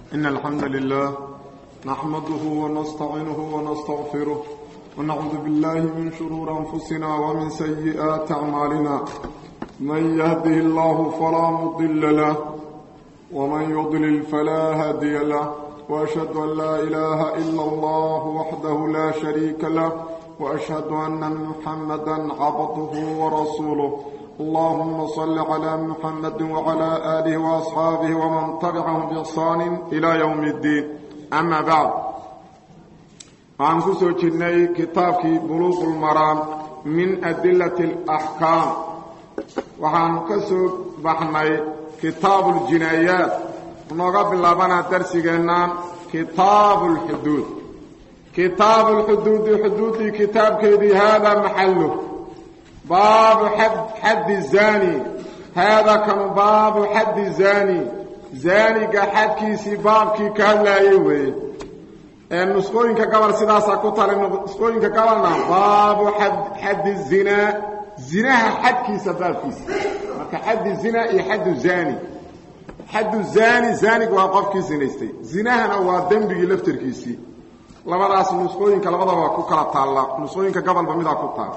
إن الحمد لله نحمده ونستعينه ونستغفره ونعوذ بالله من شرور أنفسنا ومن سيئات أعمالنا من يهده الله فلا مضل له ومن يضلل فلا هادي له وأشهد أن لا إله إلا الله وحده لا شريك له وأشهد أن محمدا عبده ورسوله اللهم صل على محمد وعلى آله وأصحابه ومن تبعهم بإحسان إلى يوم الدين أما بعد عن كسو جني كتابك بلوغ المرام من أدلة الأحكام وعن كسو بحني كتاب الجنايات ونقبل لبنا درسنا كتاب الحدود كتاب الحدود حدود كتاب كذي هذا محله باب حد حد الزاني هذا كان باب حد الزاني زاني حد كيسي باب كي كان لا يوي النسخوين كقبل سداسا كتال النسخوين كقبلنا باب حد حد الزنا زناها حد كيسا باب كيسي حد الزنا اي حد الزاني حد الزاني زاني وقف كيسي نيستي زناها هو دنبي لفتر كيسي labadaas nusqooyinka labadaba waa ku kala taalla nusqooyinka gobolba midaa ku taal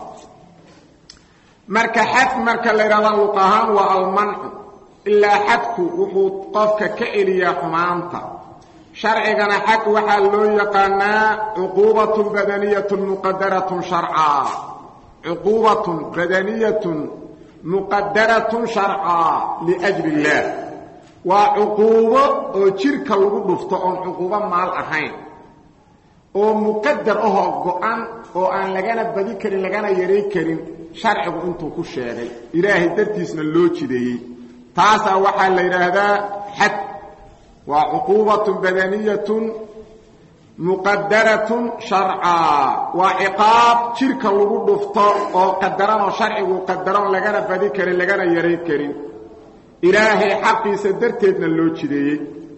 marka xad marka la yidhahda luq ahaan waa almancu ilaa xadku wuxuu qofka ka celiyaa xumaanta sharcigana xad waxaa loo yaqaanaa cuquubatun badaniyatun muqadaratun sharcaa cuquubatun badaniyatun muqadaratun sharcaa liajli illaah waa cuquubo oo jirka lagu dhufto oon cuquubo maal ahayn oo muqadar ahoo go-an oo aan lagana badi karin lagana yaray karin sharcigu intuu ku sheegay ilaahay dartiisna loo jideeyey taasaa waxaa la yidhaahdaa xad waa cuquubatun badaniyatun muqadaratun sharcaa waa ciqaab jirka lagu dhufto oo qadaranoo sharcigu qadaroon lagana badi karin lagana yaray karin ilaahay xaqiisa darteedna loo jideeyey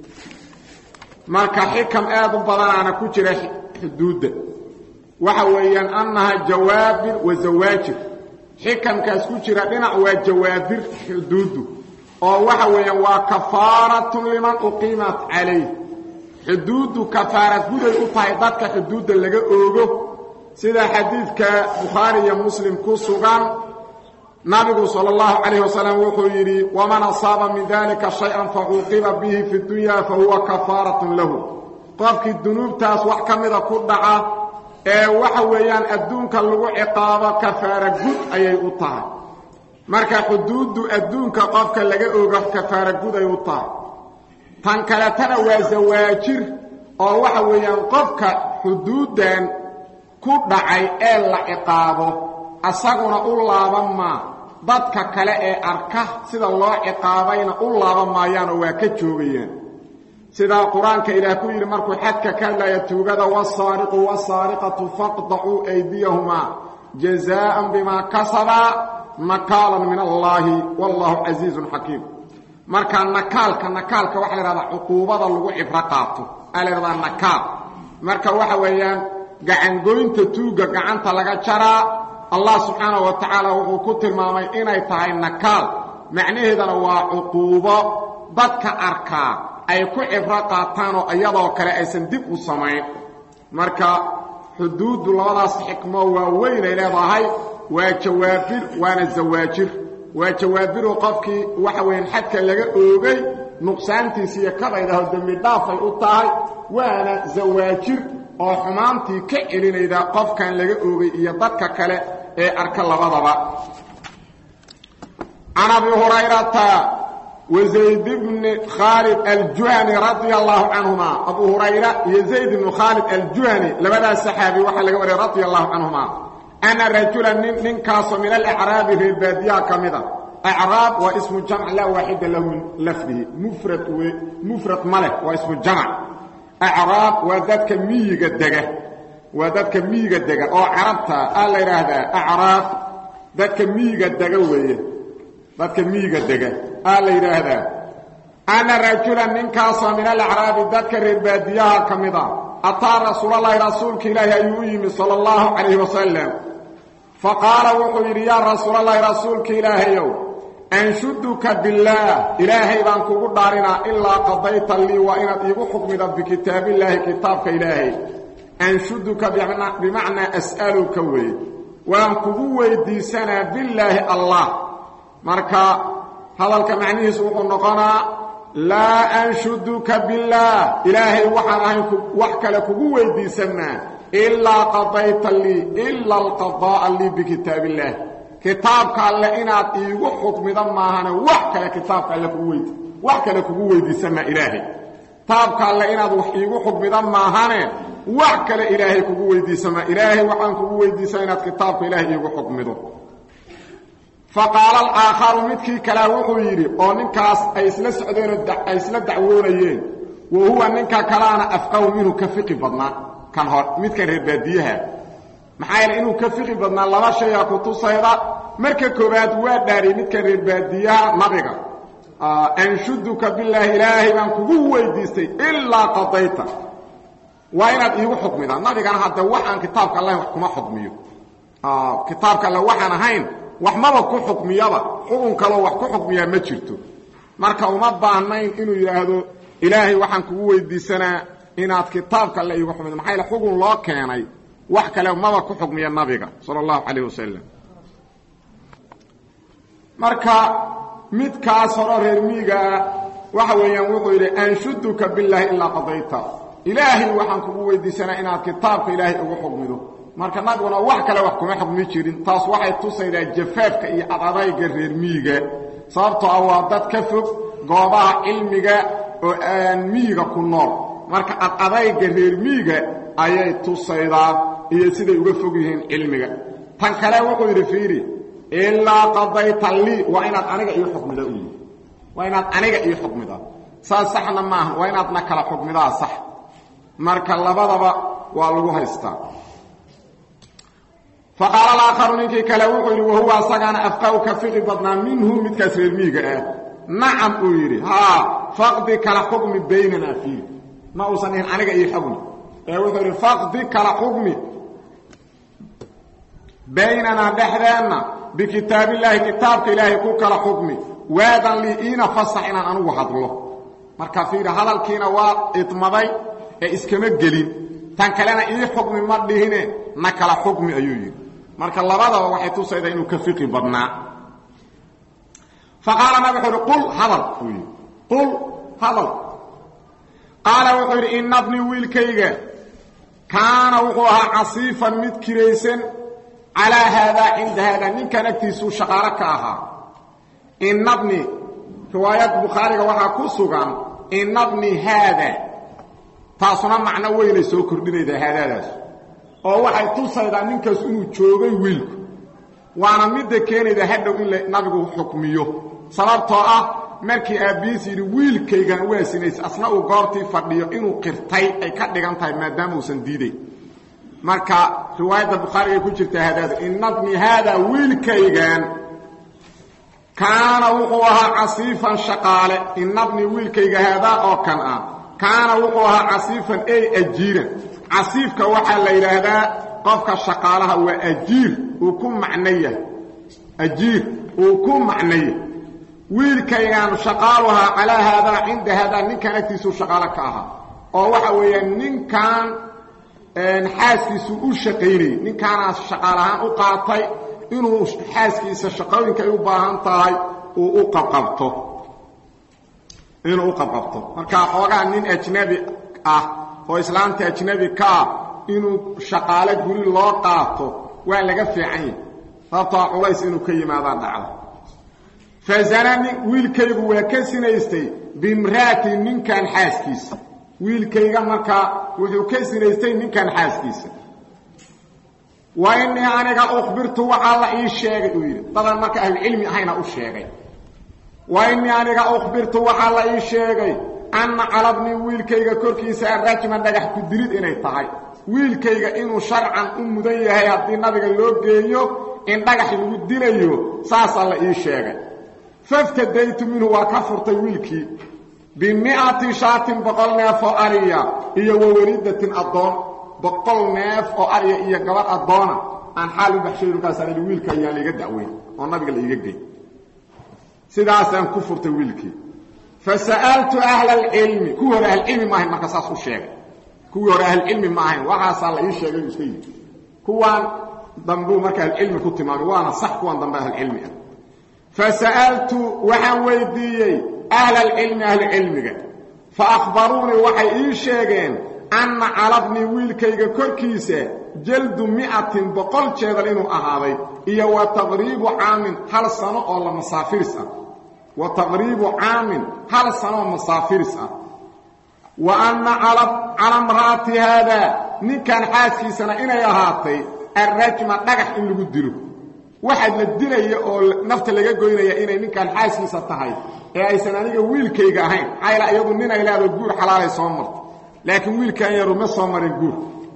marka xikam aad u badanaana ku jira xuduudda waxa weeyaan annaha jawaabir wa zawaajir xikamkaas ku jira dhinac waa jawaabir xuduuddu oo waxa weeyaan waa kafaaratun liman uqiimat calayh xuduuddu kafaarad guday u tahay dadka xuduudda laga oogo sida xadiidka bukhaari iyo muslim ku sugan nabigu sal اllahu calayh wasalam wuxuu yidhi waman asaaba min dalika shay-an facuuqiba bihi fi dunya fahuwa kafaaratun lahu qofkii dunuubtaas wax ka mida ku dhaca ee waxa weeyaan adduunka lagu ciqaabo kafaara gud ayay u tahay marka xuduuddu adduunka qofka laga ogo kafaara gud ay u tahay tan kaletana waa zawaajir oo waxa weeyaan qofka xuduuddan ku dhacay ee la ciqaabo asaguna u laaban maa dadka kale ee arka sida loo ciqaabayna u laaban maayaanoo waa ka joogayaan sidaa qur-aanka ilaah ku yidhi markuu xadka ka hadlaya tuugada wasaariqu wasaariqatu faqdacuu aydiyahumaa jazaa'an bimaa kasabaa nakaalan min allaahi wallaahu casiizun xakiim marka nakaalka nakaalka waxa la yhahdaa cuquubada lagu cibro qaato aa la yhahdaa nakaal marka waxa weeyaan gacangoynta tuugga gacanta laga jaraa allah subxaanahu wa tacaala wuxuu ku tilmaamay inay tahay nakaal macnaheedana waa cuquubo dadka arkaa ay ku cibro qaataanoo iyadoo kale aysan dib u samayn marka xuduuddu labadaas xikmo waa weynay leedahay waa jawaabir waana zawaajir waa jawaabiroo qofkii waxa weeyaan xadka laga oogay nuqsaantiisa iyo kadaydaho dembi dhaafay u tahay waana zawaajir oo xumaantii ka celinayda qofkan laga oogay iyo dadka kale ee arka labadaba can abi hurayrata wazayd bni khaalid aljuhani radia allahu canhuma abu hurayra iyo zayd bnu khaalid aljuhani labadaas saxaabi waxaa laga wariyay radia allahu canhuma ana rajula nin ninkaasoo min alacraabi reer baadiyaha ka mida acraab waa ismu jamc laa waaxida lahu min lafdihi mufrad w mufrad ma leh waa ismu jamc acraab waa dadka miyiga dega waa dadka miyiga dega oo carabta a la yidhaahdaa acraab dadka miyiga dega weeye dadka miyiga dega a la yidhaahdaa ana rajulan ninkaasoo min alacraabi dadka reer baadiyaha ka mid a ataa rasuulalahi rasuulka ilaahi ayuu u yimi sala allahu calayhi wasalam fa qaala wuxuu yidhi yaa rasuulalahi rasuulka ilaahayow anshuduka billaah ilaahay baan kugu dhaarinaa ilaa qadayta lii waa inaad iigu xukmida bikitaabillaahi kitaabka ilaahay anshuduka bimacnaa as'aluka weeye waan kugu weydiisanaa billaahi allah marka hadalka macnihiisu wuxuu noqonaa laa anshuduka billaah ilaahay waxaan ahayn wax kale kugu weydiisanaa ilaa qadayta lii ila alqadaa'a lii bikitaabillaah kitaabka alle inaad iigu xukmida maahane wax kale kitaabka alle kugu weydi wax kale kugu weydiisanaa ilaahay kitaabka alle inaad wax iigu xukmida maahane wax kale ilaahay kugu weydiisamaa ilaahay waxaan kugu weydiisaa inaad kitaabka ilaahay iigu xukmido faqaala alaakharu midkii kalea wuxuu yidhi oo ninkaas ay isla socdeenoo ay isla dacwoonayeen wa huwa ninka kalaana afqahu minhu ka fiqi badnaa kan hor midkan reer baadiyaha maxaa yeele inuu ka fiqi badnaa laba shayaa ku tusayda marka koowaad waa dhaariyey midkan reer baadiyaha nabiga anshuduka bilaahi ilaahay baan kugu weydiistay ilaa qadayta waa inaad iigu xukmidaa nabigana hadda waxaan kitaabka allahin wax kuma xukmiyo kitaabka alle waxaan ahayn wax maba ku xukmiyaba xukun kaloo wax ku xukmiyaa ma jirto marka uma baahnayn inuu yidhaahdo ilaahay waxaan kugu weydiisanaa inaad kitaabka alle iigu xukmido maxaa yaele xukun loo keenay wax kale maba ku xukmiya nabiga sala allahu calayh wasalam marka midkaas horo reer miigaa waxa weeyaan wuxuu yidhi anshuduka billaahi ilaa qadayta ilaahay waxaan kugu weydiisanaa inaad kitaabka ilaahay ugu xukmido marka nabiguna wax kale wax kuma xukmi jirin taas waxay tusaydaa jafaafka iyo adadayga reer miiga sababtoo ah waa dad ka fog goobaha cilmiga oo aan miyiga ku nool marka adadayga reer miiga ayay tusaydaa iyo siday uga fog yihiin cilmiga tan kale wuxuu yidhi fiiri ilaa qadayta lii waa inaad aniga ii xukmida u yidhi waa inaad aniga ii xukmida saas saxna maaha waa inaadna kala xukmidaa sax marka labadaba waa lagu haystaa faqaala alaakharu ninkii kale wuxuu yidhi wahuwa asagaana afqahu ka fiqi badnaa minhu midkaas reer miiga ah nacam uu yidhi haa faqdi kala xukmi baynanaa fiih ma uusan dhihin aniga ii xukmi ee wuxuu yidhi faqdi kala xukmi baynanaa dhexdeenna bikitaabillaahi kitaabka ilaahay ku kala xukmi waadan lii iina fasax inaan anugu hadlo marka fiiri hadalkiina waa idmaday ee iskama gelin tan kalena ii xukmi ma dhihine na kala xukmi ayuu yidhi marka labadaba waxay tusaydaa inuu ka fiqi badnaa faqaala nabig wuxuu yidhi qul hadal uu yidhi qul hadal qaala wuxuu yidhi ina bni wiilkayga kaana wuxuu ahaa casiifan mid kiraysan calaa haadaa cinda haadaa ninkan agtiisuu shaqaalo ka ahaa ina bni riwaayad bukhaariga waxaa ku sugan ina bni haada taasuna macno weynay soo kordhinaydaa haadaadaas oo waxay tusaydaa ninkaas inuu joogay wiilku waana midda keenayda hadhow in nabigu xukmiyo sababtoo ah markii aabbihiis yidhi wiilkaygan waa sinays asna uu goortii fadhiyo inuu qirtay ay ka dhigan tahay maadaama uusan diidayn marka riwaayadda bukhaarigay ku jirtaa haadaada ina bni haada wiilkaygan kaana wuxuu ahaa casiifan shaqaale ina bni wiilkayga haadaa oo kan ah kaana wuxuu ahaa casiifan ey ajiiran casiifka waxaa la yidhaahdaa qofka shaqaalaha waa ajiir uu ku macno yahay ajiir uu ku macno yahay wiilkaygaan shaqaaluhaa calaa haadaa cinda haadaa ninkan agtiisuu shaqaalo ka ahaa oo waxa weeyaan ninkan xaaskiisu u shaqaynayay ninkaanaas shaqaalahaan u qaatay inuu xaaskiisa shaqooyinka ay u baahan tahay uu u qabqabto inuu u qabqabto marka xoogaa nin ajnabi ah oo islaamta ajnabi ka ah inuu shaqaale guri loo qaato waa laga fiican yahay sababtoo culays inuu ka yimaadaa dhacda fazanani wiilkaygu waa ka sinaystay bimraati ninkan xaaskiisa wiilkayga markaa wuxuu ka sinaystay ninkan xaaskiisa wa inii aniga ukhbirtu waxaa la ii sheegay uu yidhi dadan marka ahlucilmi ahayna u sheegay wa inii aniga ukhbirtu waxaa la ii sheegay anna calabni wiilkayga korkiisa arajma dhagax ku dilid inay tahay wiilkayga inuu sharcan u mudan yahay haddii nabiga loo geeyo in dhagax lagu dilayo saasaa la ii sheegay faftadaytu minhu waa ka furtay wiilkii bimi'ati shaatin boqol neef oo ariya iyo wawalidatin addoon boqol neef oo ariya iyo gabadh addoona aan xaal u baxshay markaasaan idhi wiilka ayaa laiga dacweyn oo nabiga la iiga gey sidaasaan ku furtay wiilkii fa sa'altu ahla alcilmi kuwii hore ahlcilmi maahayn marka saas u sheegay kuwii hore ahlcilmi ma ahayn waxaasaa la ii sheegay iska yidhi kuwaan dambuu marka ahlcilmi ku tilmaamay waana sax kuwan dambe ahlcilmi ah fa sa'altu waxaan weydiiyey ahla alcilmi ahlucilmiga fa akhbaruunii waxay ii sheegeen anna calabnii wiilkayga korkiisa jaldu mi'atin boqol jeedal inuu ahaaday iyo wa taqriibu caamin hal sano oo la masaafiris ah wa taqriibu caamin hal sano oo masaafiris ah wa anna cala mra'ati haadaa ninkan xaaskiisana inay ahaatay arrajma dhagax in lagu dilo waxaad la dilaya oo nafta laga goynaya inay ninkan xaaskiisa tahay ee aysan aniga wiilkayga ahayn xayla iyadu ninay leedo guur xalaalay soo marto laakiin wiilkan yaru ma soo marin guur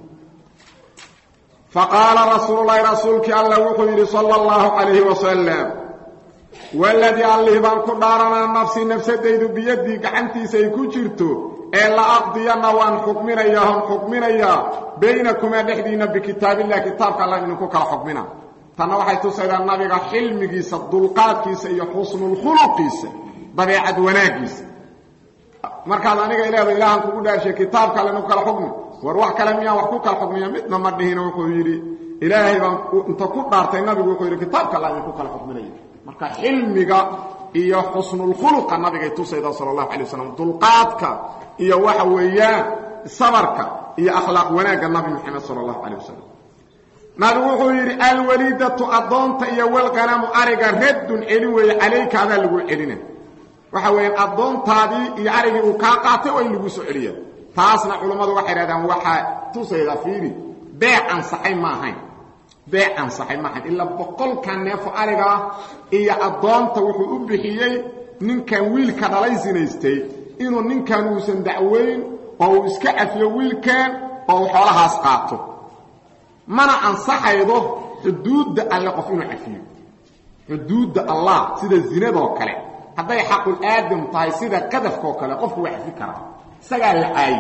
faqaala rasuululahi rasuulkii alla wuxuu yidhi sala allahu calayhi wasalam waladii allih baan ku dhaaranaa nafsi nafsadaydu biyaddii gacantiisa ay ku jirto ee la aqdiyanna waan xukminayaa hon xukminayaa baynakumaa dhexdiinna bikitaabillahi kitaabka alla idinku kala xukmina tanna waxay tusaydaa nabiga xilmigiisa dulqaadkiisa iyo xusnulkhuluqiisa dabeecad wanaaggiisa markaad aniga ileedo ilaahan kugu dhaarshay kitaabka alle nagu kala xukmi war wax kale miyaan wax ku kala xukmiya midna ma dhihino wuxuu yidhi ilaahay baan inta ku dhaartay nabigu wuxuu yidhi kitaabka alla idinku kala xukminaya marka xilmiga iyo xusnulkhuluqa nabigay tusayda sala allahu alay wasalam dulqaadka iyo waxa weeyaan sabarka iyo akhlaaq wanaagga nabi moxamed sala allahu calayh wasalam nabigu wuxuu yidhi alwaliidatu addoonta iyo walqanamu ariga raddun celin weeye calayka adaa lagu celina waxa weeyaan addoontaadii iyo arigii uu kaa qaatay oo in lagu soo celiya taasna culammadu waxay dhahdaan waxaa tusayda fiiri beec ansaxay ma ahayn beec ansaxay ma ahayn ilaa boqolkan neefo arigaa iyo addoonta wuxuu u bixiyey ninkan wiilka dhalay sinaystay inuu ninkan uusan dacweyn oo uu iska cafiyo wiilkan oo uu xoolahaas qaato mana ansaxaydo xuduudda alle qof inuu cafiyo xuduudda allah sida zinadoo kale hadday xaqul aadam tahay sida qadafkaoo kale qofku waa cafi karaa isagaa la caaye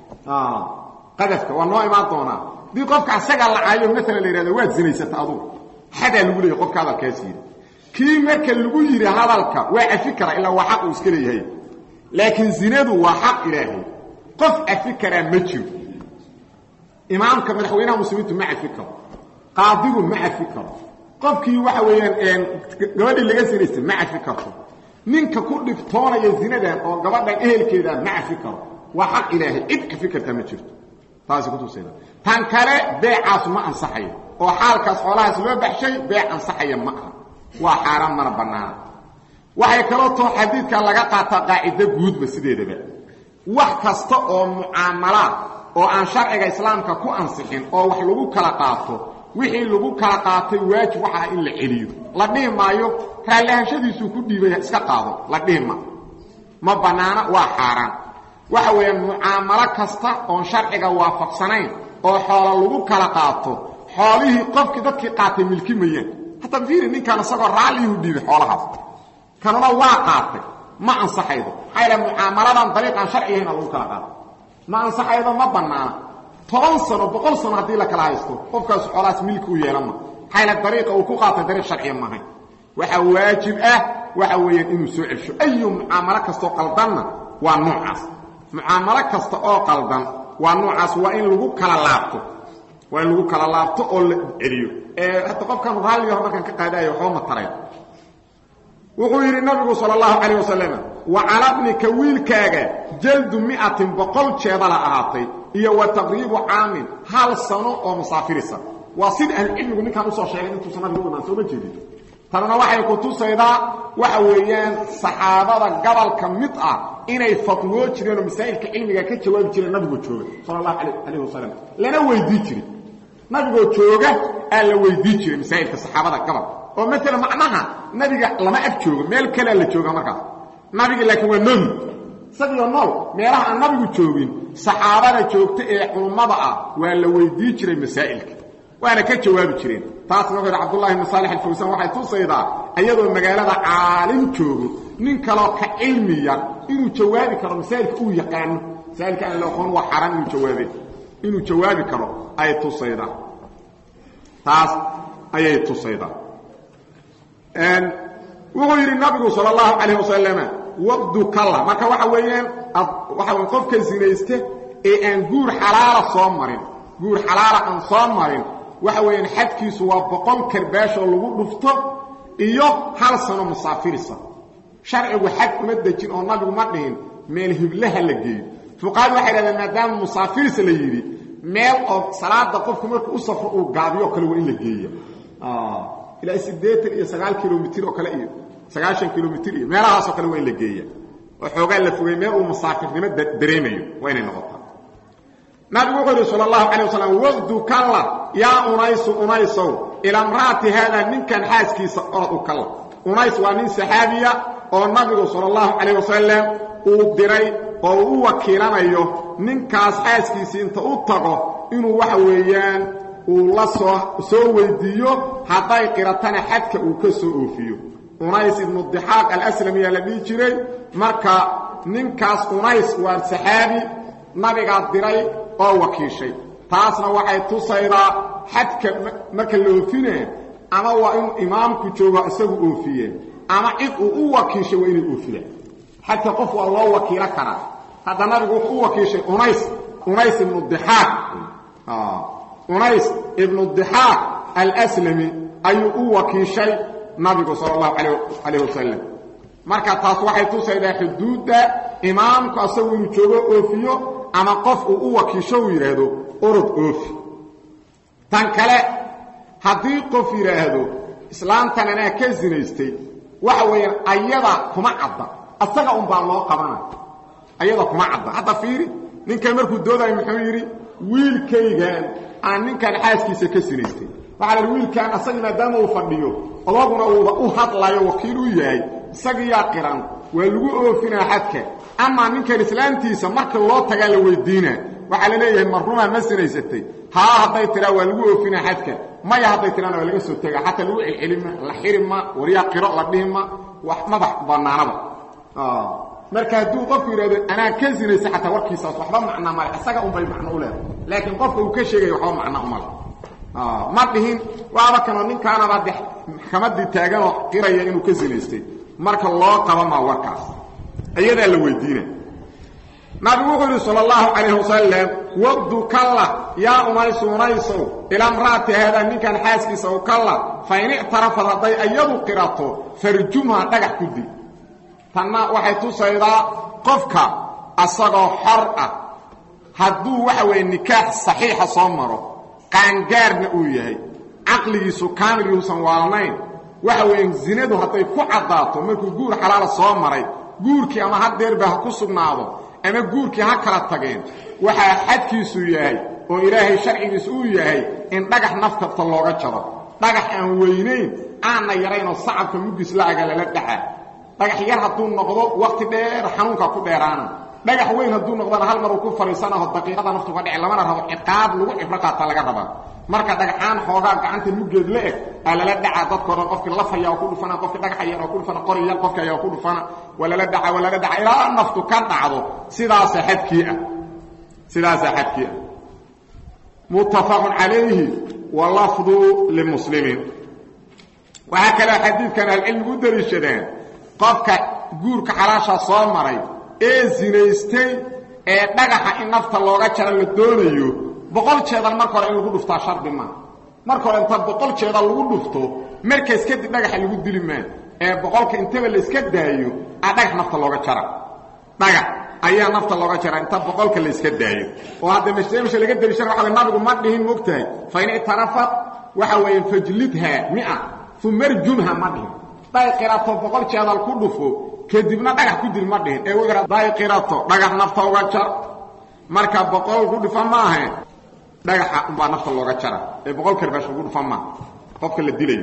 qadafka waa noo imaan doonaa haddii qofka isagaa la caayo maalan la yidhahdo waad zinaysata adugu xadaa lagu leeyahy qofka hadalkaas yidhi kii marka lagu yidhi hadalka waa cafi karaa ilaa waa xaq uu iska leeyahay laakiin zinadu waa xaq ilaahay qof cafi karaa ma jiro imaamka madaxweynaha muslimiintu ma cafi karo qaadigu ma cafi karo qofkii waxa weeyaan gabadhii laga sinaystay ma cafi karto ninka ku dhibtoonaya zinadan oo gabadhan ehelkeeda ma cafi karo waa xaq ilaahay cid cafi kartaa ma jirto taasi kutusayda tan kale beecaas ma ansaxayo oo xaalkaas xoolahaas loo baxshay beec ansaxaya ma aha waa xaaraan mana bannaana waxay kaloo too xadiidka laga qaataa qaacido guudba sideedaba wax kasta oo mucaamalaad oo aan sharciga islaamka ku ansixin oo wax lagu kala qaato wixii lagu kala qaatay waajib waxa ah in la celiyo la dhihi maayo raallahashadiisuu ku dhiibay iska qaado la dhihi ma ma bannaana waa xaaraan waxa weeyaan mucaamalo kasta oon sharciga waafaqsanayn oo xoola lagu kala qaato xoolihii qofkii dadkii qaatay milki mayaan hataa fiiri ninkan isagoo raalliyuhu dhiibay xoolahaas kanuna waa qaatay ma ansaxaydo maxaa yaele mucaamaladan dariiqaan sharcigahayna lagu kala qaato ma ansaxaydo ma bannaana toban sano boqol sano haddii la kala haysto qofkaas xoolahaas milki u yeelama maxaa yaele dariiqa uu ku qaatay dariiq sharciya maahayn waxaa waajib ah waxa weeyaan inuu soo celsho ayu mucaamalo kastoo qaldanna waa noocaas mucaamalo kasta oo qaldan waa noocaas waa in lagu kala laabto waa in lagu kala laabto oo la celiyo ee hadda qofkan raalligaho markaan ka qaadaayo waxba ma tarayn wuxuu yidhi nabigu sal اlahu calayh wasalam wa calabnika wiilkaaga jaldu miatin boqol jeedala ahaatay iyo wa taqriibu caamin hal sano oo musaafirisa waa sida ahlucilmigu ninkaan usoo sheegay intuusan nabigu imaan sooma jeedin tanuna waxay ku tusaydaa waxa weeyaan saxaabada gobolka mid ah inay fatwoo jireen oo masaa'ilka cilmiga ka jawaabi jireen nabigoo jooga sala allahu calayh wasalam lana weydii jirin nabigoo jooga aa la weydii jiray masaa'ilka saxaabada gobolka oo maalan macnaha nabiga lama ag joogo meel kalea la jooga markaas nabiga laakiin waa nool isagioo nool meelaha aan nabigu joogin saxaabada joogta ee culummada ah waa la weydii jiray masaa'ilka waana ka jawaabi jireen taasna wuxuu yidhi cabdullahi ibn saalix alfawsaan waxay tusaydaa iyadoo magaalada caalim joogo nin kaloo ka cilmiya inuu jawaabi karo masaa'ilka uu yaqaano masaa'ilka aan la aqoon waa xaaraan inuu jawaabe inuu jawaabi karo ayay tusaydaa taas ayay tusaydaa wuxuu yidhi nabigu sal اllahu calayh wasalama waqdu kalla marka waxa weeyaan waxa w qofka sinayste ee aan guur xalaala soo marin guur xalaala aan soo marin waxa weeyaan xadkiisu waa boqol karbaashoo lagu dhufto iyo hal sano musaafirisa sharcigu xad uma dejin oo nabigu ma dhihin meel hiblaha la geeyo fuqahadu waxay dhahdeen maadaama musaafirisa la yidhi meel oo salaada qofku markuu u safro uu gaabiyo kale waa in la geeya ilaa siddeetan iyo sagaal kilomitr oo kale iyo sagaashan kilomitr iyo meelahaasoo kale waa in la geeya oo xoogaa la fogey meel uu musaafirnimo dareemayo waa inay noqotaa nabigu wuxuu yidhi sal اlahu alيه wasalam waqdu kalla yaa unaysu unaysow ilaa mra'ati haada ninkan xaaskiisa orod u kalla unays waa nin saxaabiya oo nabigu sal اllahu calayh wasalam uu diray oo uu u wakiilanayo ninkaas xaaskiisii inta u tago inuu waxa weeyaan uu la soo soo weydiiyo hadday qiratana xadka uu ka soo oofiyo unays ibnu dixaaq alaslamiyaa la dhihi jiray marka ninkaas unays waa saxaabi nabigaa diray oo wakiishay taasna waxay tusaydaa xadka marka la oofinee ama waa inuu imaamku joogo isagu oofiye ama cid uu u wakiishay waa inay oofiyaan xadka qof waa loo wakiilo karaa hadda nabigu wuxuu u wakiishay unays unays ibnu dixaaq unays ibnu dixaaq alslami ayuu u wakiishay nabigu sal اllahu calayh wasalam marka taas waxay tusaydaa xuduudda imaamku asagu inuu joogo oofiyo ama qof uu u wakiisho uu yidhaahdo orod oofi tan kale haddii qof yidhaahdo islaamtan anaa ka sinaystay waxa weeyaan ayada kuma cadda asaga unbaa loo qabana ayada kuma cadda hadda fiiri ninkan markuu doodayo muxuu yidhi wiilkaygan aan ninkan xaaskiisa ka sinaystay waxaa la yidhi wiilkan asagii maadaama uu fadhiyo odaguna uuba u hadlayo wakiil u yahay isagiyaa qiran waa lagu oofinaa xadka amaa ninkan islaamtiisa marka loo tagaa la weydiinaa waxaa la leeyahay marrumaa ma sinaysatay haa hadday tiraa waa lagu oofinaa xadka maya hadday tiraana waa laga soo tegaa xataa lagu celcelima la xirima waryaa qiro la dhihima wax madax bannaanaba marka hadduu qofku yidhahdo anaa ka sinaysa xataa warkiisaas waxba macna male isaga unbay macno u leedahay laakiin qofka uu ka sheegaya waxba macno umale ma dhihin waaba kanoo ninkaanaba de maxkamadii taaganoo qiraya inuu ka sinaystay marka loo qaba maa warkaas iyadaa la weydiina nabigu wuxuu yidhi sal اllahu calayh wasalam waqdu kalla yaa unaysu unaysow ilaa mra'ati haadaa ninkan xaaskiisa u kalla fain ictarafad hadday iyadu qirato farjumha dhagax ku dil tanna waxay tusaydaa qofka asagoo xor ah hadduu waxa weeye nikaax saxiixa soo maro qaangaarna uu yahay caqligiisu kaamil yuusan waalnayn waxa weeye zinadu hadday ku caddaato markuu guur xalaala soo maray guurkii ama hadeerba ha ku sugnaado ama guurkii ha kala tageen waxaa xadkiisu yahay oo ilaahay sharcigiisu uu yahay in dhagax nafkasta looga jaro dhagax aan weynayn aanna yaraynoo sacabka mugis la-aga lala dhaxa dhagax yar hadduu noqdo wakhti dheer xanuunkaa ku dheeraana dhagax weyn hadduu noqdona hal mar uu ku fadhiisanaho daqiiqada naftu ka dhici lamana rabo ciqaab lagu cibro qaata laga rabaa marka dhagaxaan xoogaa gacanta muggeed la eg aa lala dhacaa dadko dhan qofkii lafaya oo ku dhufana qofkii dhagaxa yar oo ku dhufana qori yar qofki ayaa ku dhufana waa lala dhaca waa lala dhaca ilaa naftu ka dhacdo sidaasa xadkii ah sidaasaa xadkii ah muttafaqun calayhi wa lafdu limuslimiin waxaa kaloo xadiidkan ahlucilmigu u daliishadeen qofka guurka xalaasha soo maray ee zinaystay ee dhagaxa in nafta looga jaro la doonayo boqol jeedal marka hore in lagu dhuftaa shardi maa marka hore inta boqol jeedal lagu dhufto markaas kadib dhagaxa lagu dili maa ee boqolka intaba la iska daayo aa dhagax nafta looga jara dhagax ayaa nafta looga jara inta boqolka la iska daayo oo hadda mashmeesha laga deliishana waxa nabigu ma dhihin mogtahay fa in ictarafat waxa weeye fajlidha mia uma arjumha ma dhihin day qirato boqol jeedal ku dhufo kadibna dhagax ku dil ma dhihin ee w day qirato dhagax nafta uga jar marka boqol ku dhifa maahe dhagaxa umbaa nafta looga jara ee boqol karbash ugu dhufa maaha qofka la dilayo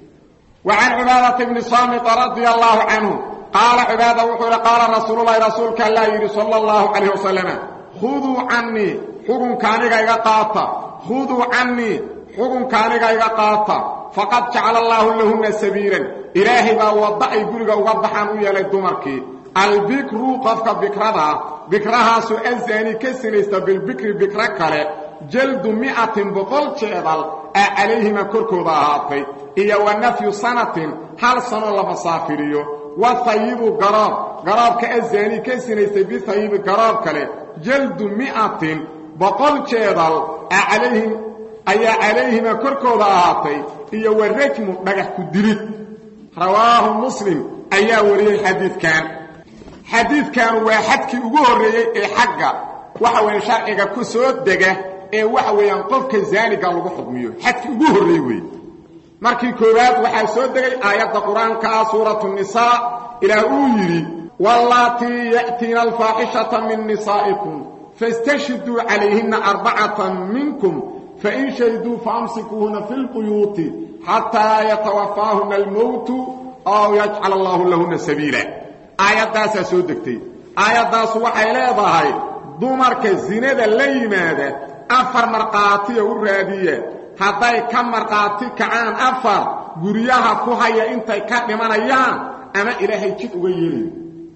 wa can cibaadata bni saamita radia allaahu canhu qaala cibaada wuxuu yidhi qaala rasuululahi rasuulka allaa yidhi sala allahu calayh wasalama khuduu cannii xukunka aniga iga qaata khuduu cannii xukunka aniga iga qaata faqad jacala allaahu lahunna sabiilan ilaahay baa wadda ay guriga uga baxaan u yeelay dumarkii albikru qofka bikrada bikrahaasu azaani ka sinaysta bilbikri bikro kale jaldu mi'atin boqol jeedal aa calayhima korkooda ahaatay iyo wa nafyu sanatin hal sanoo la masaafiriyo wa hayibu garoob garoobka azaanii ka sinaystay bihayibi garoob kale jaldu mi'atin boqol jeedal aa calayhim ayaa calayhima korkooda ahaatay iyo wa rajmu dhagax ku dilid rawaahu muslim ayaa wariyey xadiidkan xadiidkan waa xadkii ugu horreeyey ee xagga waxa weeye sharciga ku soo dega ee waxa weeyaan qofka zaaniga lagu xukmiyo xadkii ugu horreey weeye markii koowaad waxaa soo degay aayadda qur-aankaa suuratu nisaa ilaah uu yidhi wallaatii ya'tiina alfaaxishata min nisaa'ikum fastashhiduu calayhinna arbacatan minkum fain shahiduu faamsikuuhuna fi lbuyuuti xataa yatawafaahuna almowtu aw yajcal allaahu lahuna sabiila aayaddaasaa soo degtay aayaddaasu waxay leedahay dumarka zinada la yimaada afar markhaatiya u raadiya hadday ka markhaati kacaan afar guryaha ku haya intay ka dhimanayaan ama ilaahay jid uga yeelayo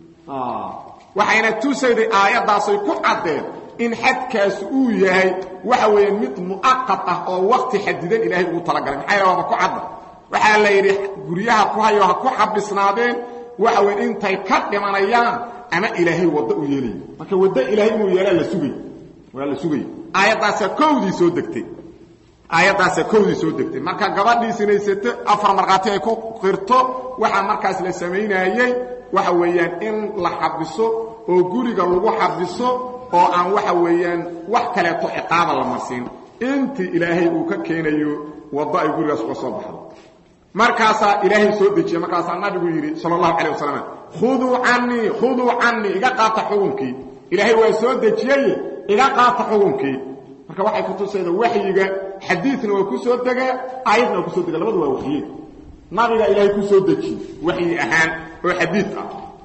waxayna tusayday aayaddaasay ku caddeen in xadkaas uu yahay waxa weeye mid mu'aqad ah oo wakti xadidan ilaahay ugu talagalay maxaa yaele waaba ku cadda waxaa la yidhi guryaha ku hayo ha ku xabisnaadeen waxa weye intay ka dhimanayaan ama ilaahay waddo u yeelayo marka waddo ilaahay inuu yeelaa la sugay waa la sugay aayaddaasaa kowdii soo degtay aayaddaasaa kowdii soo degtay marka gabadhii sinaysato afar markhaati ay ku qirto waxaa markaas la samaynaayey waxa weeyaan in la xabiso oo guriga lagu xabiso oo aan waxa weeyaan wax kaleeto ciqaaba la marsiin intii ilaahay uu ka keenayo waddo ay gurigaas uga soo baxdo markaasaa ilaahay soo dejiye markaasaa nabigu yidhi sala allahu calah wasalam khuduu canii khuduu canii iga qaata xukunkii ilaahay waa soo dejiyey iga qaata xukunkii marka waxay ku tusayda waxyiga xadiidna waa ku soo degaa aayadna waa kusoo dega labadu waa waxyiin nabiga ilaahay ku soo dejiye waxyi ahaan oo xadiid ah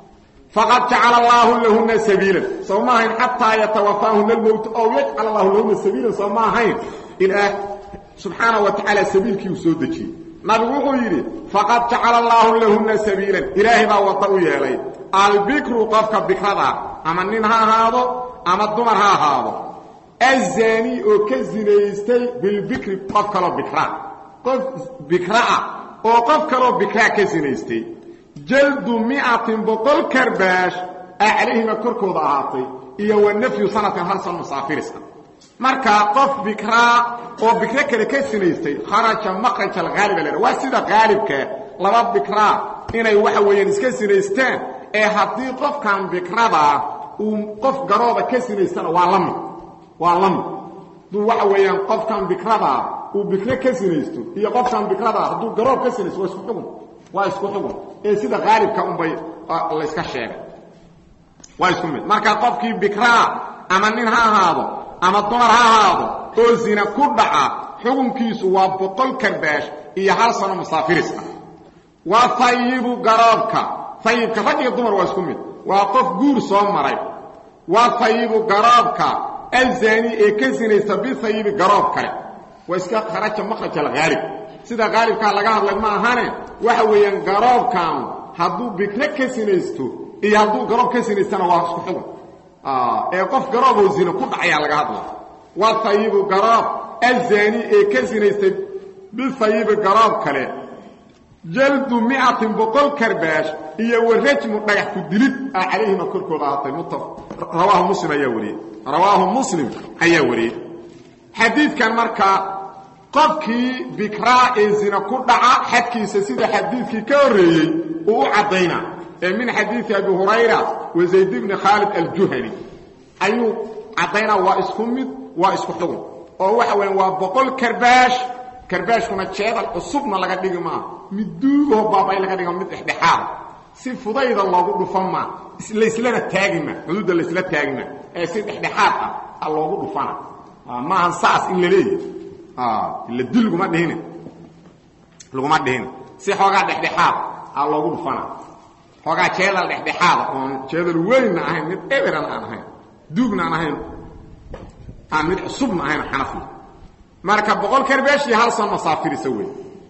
faqad jacala allaahu lahuna sabiilan soo ma ahayn xataa yatawafaahuna almowtu ow yajcal allahu lahuna sabiilan soo ma ahayn ilaah subxaana wa tacaala sabiilkii uu soo dejiyey nabigu wuxuu yidhi faqad jacala allaahu lahuna sabiilan ilaahay baa wadda u yeelay albikru qofka bikrada ama nin ha ahaado ama dumar ha ahaado azaani oo ka zinaystay bilbikri qof kaloo bikraa qof bikraa oo qof kaloo bikraa ka zinaystay jaldu miatin boqol karbaash aa calayhima korkooda ahaatay iyo wa nafyu sanatin hal san musaafirisa marka qof bikraa oo bikro kale ka sinaystay kharaja makraj alhaaliba la waa sida haalibka laba bikraa inay waxa weeyaan iska sinaystaan ee haddii qofkan bikradaa uu qof garooba ka sinaystana waa la mid waa la mid hadduu waxa weeyaan qofkan bikradaa uu bikro ka sinaysto iyo qofkan bikradaa hadduu garoob ka sinaysto waa isku xugun waa isku xugun ee sida haalibka unbay layska sheegay waa isku mid marka qofkii bikraa ama nin ha ahaado ama dumar ha ahaado oo zina ku dhaca xukunkiisu waa boqol karbaash iyo hal sano musaafiris ah waa hayibu garoobka hayibka rag iyo dumar waa isku mid waa qof guur soo maray waa hayibu garoobka alzaani ee ka sinaysta bihayibi garoob kale waa iska kharaja makraj alhaalib sida haalibkaa laga hadlay ma ahane waxa weeyaan garoobkan hadduu bikro ka sinaysto iyo hadduu garoob ka sinaystana waa isku xugun ee qof garooboo zina ku dhacayaa laga hadla waa hayibu garoob azaani ee ka sinaystay bihayibi garoob kale jaldu miatin boqol karbaash iyo warajmu dhagax ku dilid aa calayhima korkooda ahaatay rawaahu muslim ayaa wariyey rawaahu muslim ayaa wariyey xadiidkan markaa qofkii bikraa ee zina ku dhaca xadkiisa sida xadiidkii ka horreeyey uu u caddaynaa ee min xadiidi abi hurayra wa zayd bni khaalid aljuhani ayuu caddaynaa waa isku mid waa isku xugun oo waxa weyan waa boqol karbaash karbaashkuna jeedal cusubna laga dhigi maa mid duugaho baabay laga dhiga mid dhexdhexaada si fudayda loogu dhufan maa laislana taagi maa xuduudda laysla taagi maa ee si dhexdhexaad ah a loogu dhufana maahan saas in la leeyahy ila dil laguma dhihine laguma dhihine si xoogaa dhexdhexaad a loogu dhufana xoogaa jeedal dhexdhexaada oon jeedal weynna ahayn mid eberan aan ahayn duugna aan ahayn aan mid cusubna ahayn xanafi marka boqol karbeesh iyo hal san masaafirisa wey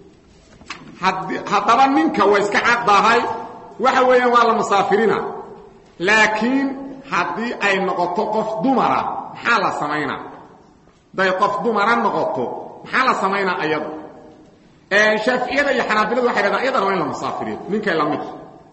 haddaba ninka waa iska caddahay waxa weeyaan waa la masaafirina laakiin haddii ay noqoto qof dumara maxaa la samaynaa day qof dumara noqoto maxaa la samaynaa ayada shaaficiyada iyo xanaabiladu waxay dhahdaan iyadana waa in la masaafiriyo ninkay la mid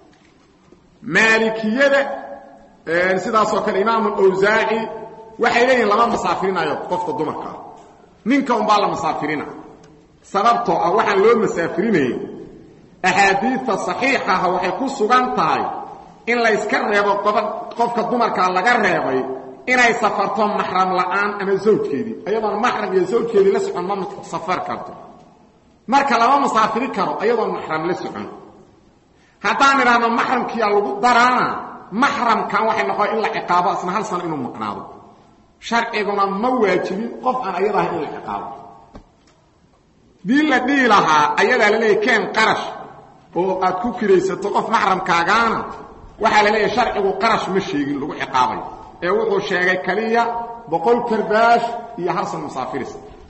maalikiyada sidaasoo kale imaamu awsaaci waxay leeyihin lama masaafirinayo qofka dumarka ah ninka unbaa la masaafirina sababtoo ah waxaan loo masaafirinayn axaadiidta saxiixaha waxay ku sugan tahay in layska reebo qofka dumarkaa laga reebay inay safarto maxram la'aan ama zawjkeedii ayadoon maxram iyo zawjkeedii la socon ma safar karto marka lama masaafiri karo ayadoon maxram la socon haddaan idhaahno maxramkiyaa lagu daraana maxramkan waxay noqon in la ciqaabo isna hal sano inuu maqnaado sharciguna ma waajibin qof aan ayada ahay in la ciqaabo dii la dhihi lahaa ayadaa la leeyahy keen qarash oo aad ku kiraysato qof maxramkaagaana waxaa la leeyahay sharcigu qarash ma sheegin lagu ciqaabayo ee wuxuu sheegay kaliya boqol karbaash iyo hal san musaafiris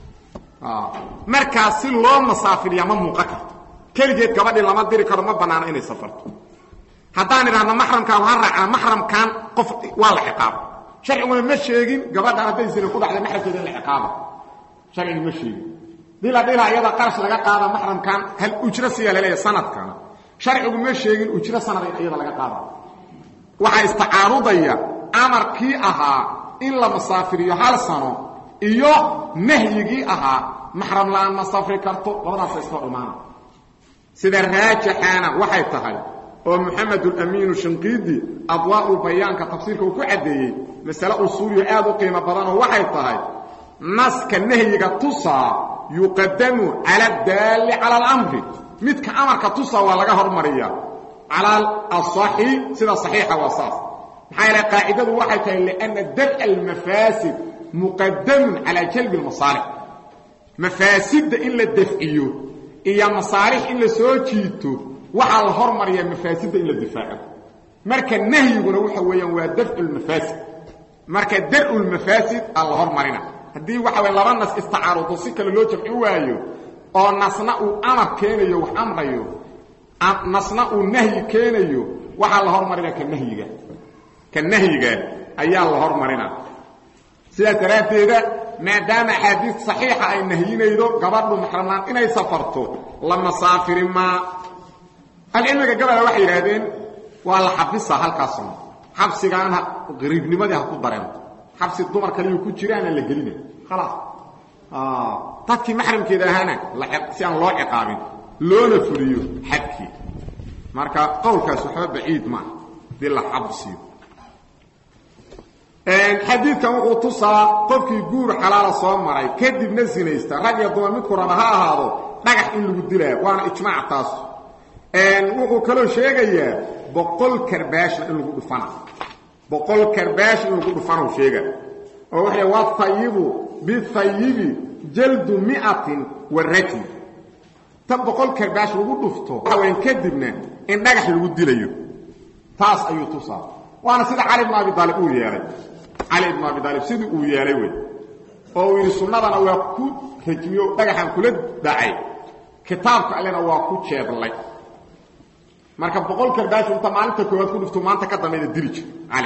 markaas si loo masaafiriya ma muuqan karto keligeed gabadhii lama diri karo ma bannaano inay safarto haddaan idhaahno maxramkaan ha raacna maxramkan qof waa la ciqaaba sharciguna ma sheegin gabadhan hadday sina ku dhacday maxramkeeda in la ciqaaba sharcigu ma sheegin dii la dhila iyada qarash laga qaada maxramkan hal ujro siyaa laleeyahay sanadkana sharcigu ma sheegin ujro sanada in iyada laga qaada waxaa istacaarudaya amarkii ahaa in la masaafiriyo hal sano iyo nahyigii ahaa maxram la-aan ma safri karto labadaasa iska dhumaana sida raajixaana waxay tahay oo moxamed ulamiinu shinqiidi adwaa'u bayaanka tafsiirka uu ku caddeeyey masale usuuliyo aad u qiimo badanoo waxay tahay naska nahyiga tusaa yuqadamu cala adaalli cala alamri midka amarka tusaa waa laga hormariyaa cala asaxi sida saxiixa waa saas maxaa yeele qaacidadu waxay tahay lianna dar'a almafaasid muqadamun calaa jalbi almasaalix mafaasidda in la dafciyo iyo masaalix in la soo jiito waxaa la hormariyaa mafaasidda in la difaaco marka nahyiguna waxa weeyaan waa dafcu lmafaasid marka dar'u lmafaasid aa la hormarina haddii waxa weye laba nas istacaarudo si kale loo jamci waayo oo nasna uu amar keenayo wax amrayo nasna uu nahyi keenayo waxaa la hormarina ka nahyiga ka nahyiga ayaa la hormarina sidaas daraaddeeda maadaama axaadiis saxiixa ay nahyinaydo gabadhu maxramlaan inay safarto la masaafiri maa alcilmiga gabala waxay yidhaahdeen waa la xabisa halkaasuna xabsigaana qariibnimadii ha ku dareento xabsi dumar kaliyuu ku jiraana la gelina khalaas dadkii maxramkeeda ahaana si aan loo ciqaabin loona fuliyo xadkii marka qowlkaas waxba baciid maaha dii la xabsiyo xadiidkan wuxuu tusaa qofkii guur xalaala soo maray kadibna sinaysta rag iyo dumar midku raba ha ahaado dhagax in lagu dilaa waana ijmaac taas wuxuu kaloo sheegayaa boqol karbaashna in lagu dhufana boqol karbaash in lagu dhufana sheega oo waxay watayibu bithayibi jaldu miatin wa rajmi ta boqol karbaash lagu dhufto waxaweyn kadibna in dhagax lagu dilayo taas ayuu tusaa waana sida cali bn abi aalib uu yeelay cali ibnu abi aalib sidii uu yeelay wey oo uu yidhi sunnadana waa ku rajmiyo dhagaxan kula dhacay kitaabka allena waa ku jeeblay marka boqol karbaash inta maalinta koowaad ku dhufto maanta ka dambayda dili jir cali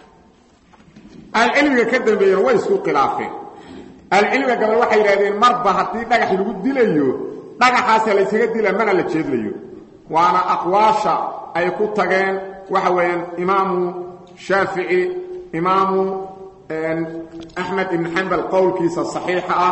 ahlucilmiga ka dambeeyena way isku khilaafeen ahlucilmiga gabal waxay yidhahdeen marba haddii dhagax lagu dilayo dhagaxaasa laysaga dila mana la jeedlayo waana aqwaasha ay ku tageen waxa weeyaan imaamu shaafici imaamu axmed ibn xambal qowlkiisa saxiixa ah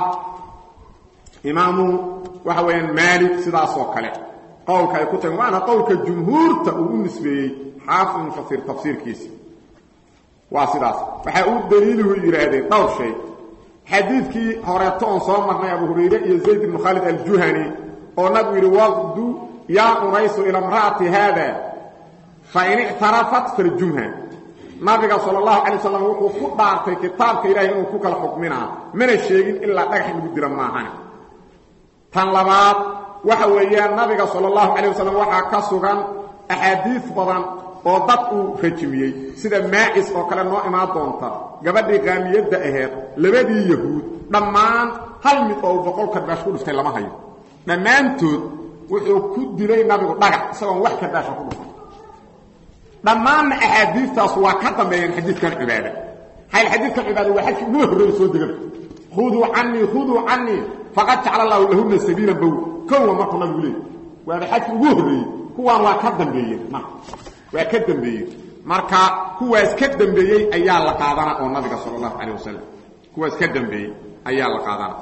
imaamu waxa weeyaan maalik sidaasoo kale qowlka ay ku tageen waana qowlka jumhuurta uu u nisbeeyey xaafid ibnu kasiir tafsiirkiisa waa sidaas waxay u daliiluhu yidhaahdeen dhowr shay xadiidkii horeeto oon soo marnay abu hurayre iyo zayd ibnu khaalid aljuhani oo nabigu yidhi waqdu yaa unaysu ila imra'ati haada fain ictarafat faljumha nabiga sal اlahu alay waslam wuxuu ku dhaartay kitaabka ilahay inuu ku kala xukminaa mana sheegin ilaa dhagax in lagu dila maahane tan labaad waxa weeyaan nabiga sal اlahu alay wasalam waxaa ka sugan axaadiis badan oo dad uu rajmiyey sida maacis oo kale noo imaan doonta gabadhii qaamiyadda aheed labadii yahuud dhammaan hal mid oo uu boqol karbaash ku dhiftay lama hayo dhammaantood wuxuu ku dilay nabigu dhagax isagoon wax karbaasha ku dhufan dhammaanna axaadiistaas waa ka dambeeyeen xadiidkan cibaada hayl xadiidkan cibaada waa xadkii ugu horreeya soo degaba khuduu canii khuduu canii faqad jacala allahu lahuna sabiila bow kowa markuu nabigu leey waaba xajki ugu horreeyey kuwaan waa ka dambeeyeen marka waa ka dambeeyey marka kuwaas ka dambeeyey ayaa la qaadana oo nabiga sala allahu calayh wasalam kuwaas ka dambeeyey ayaa la qaadana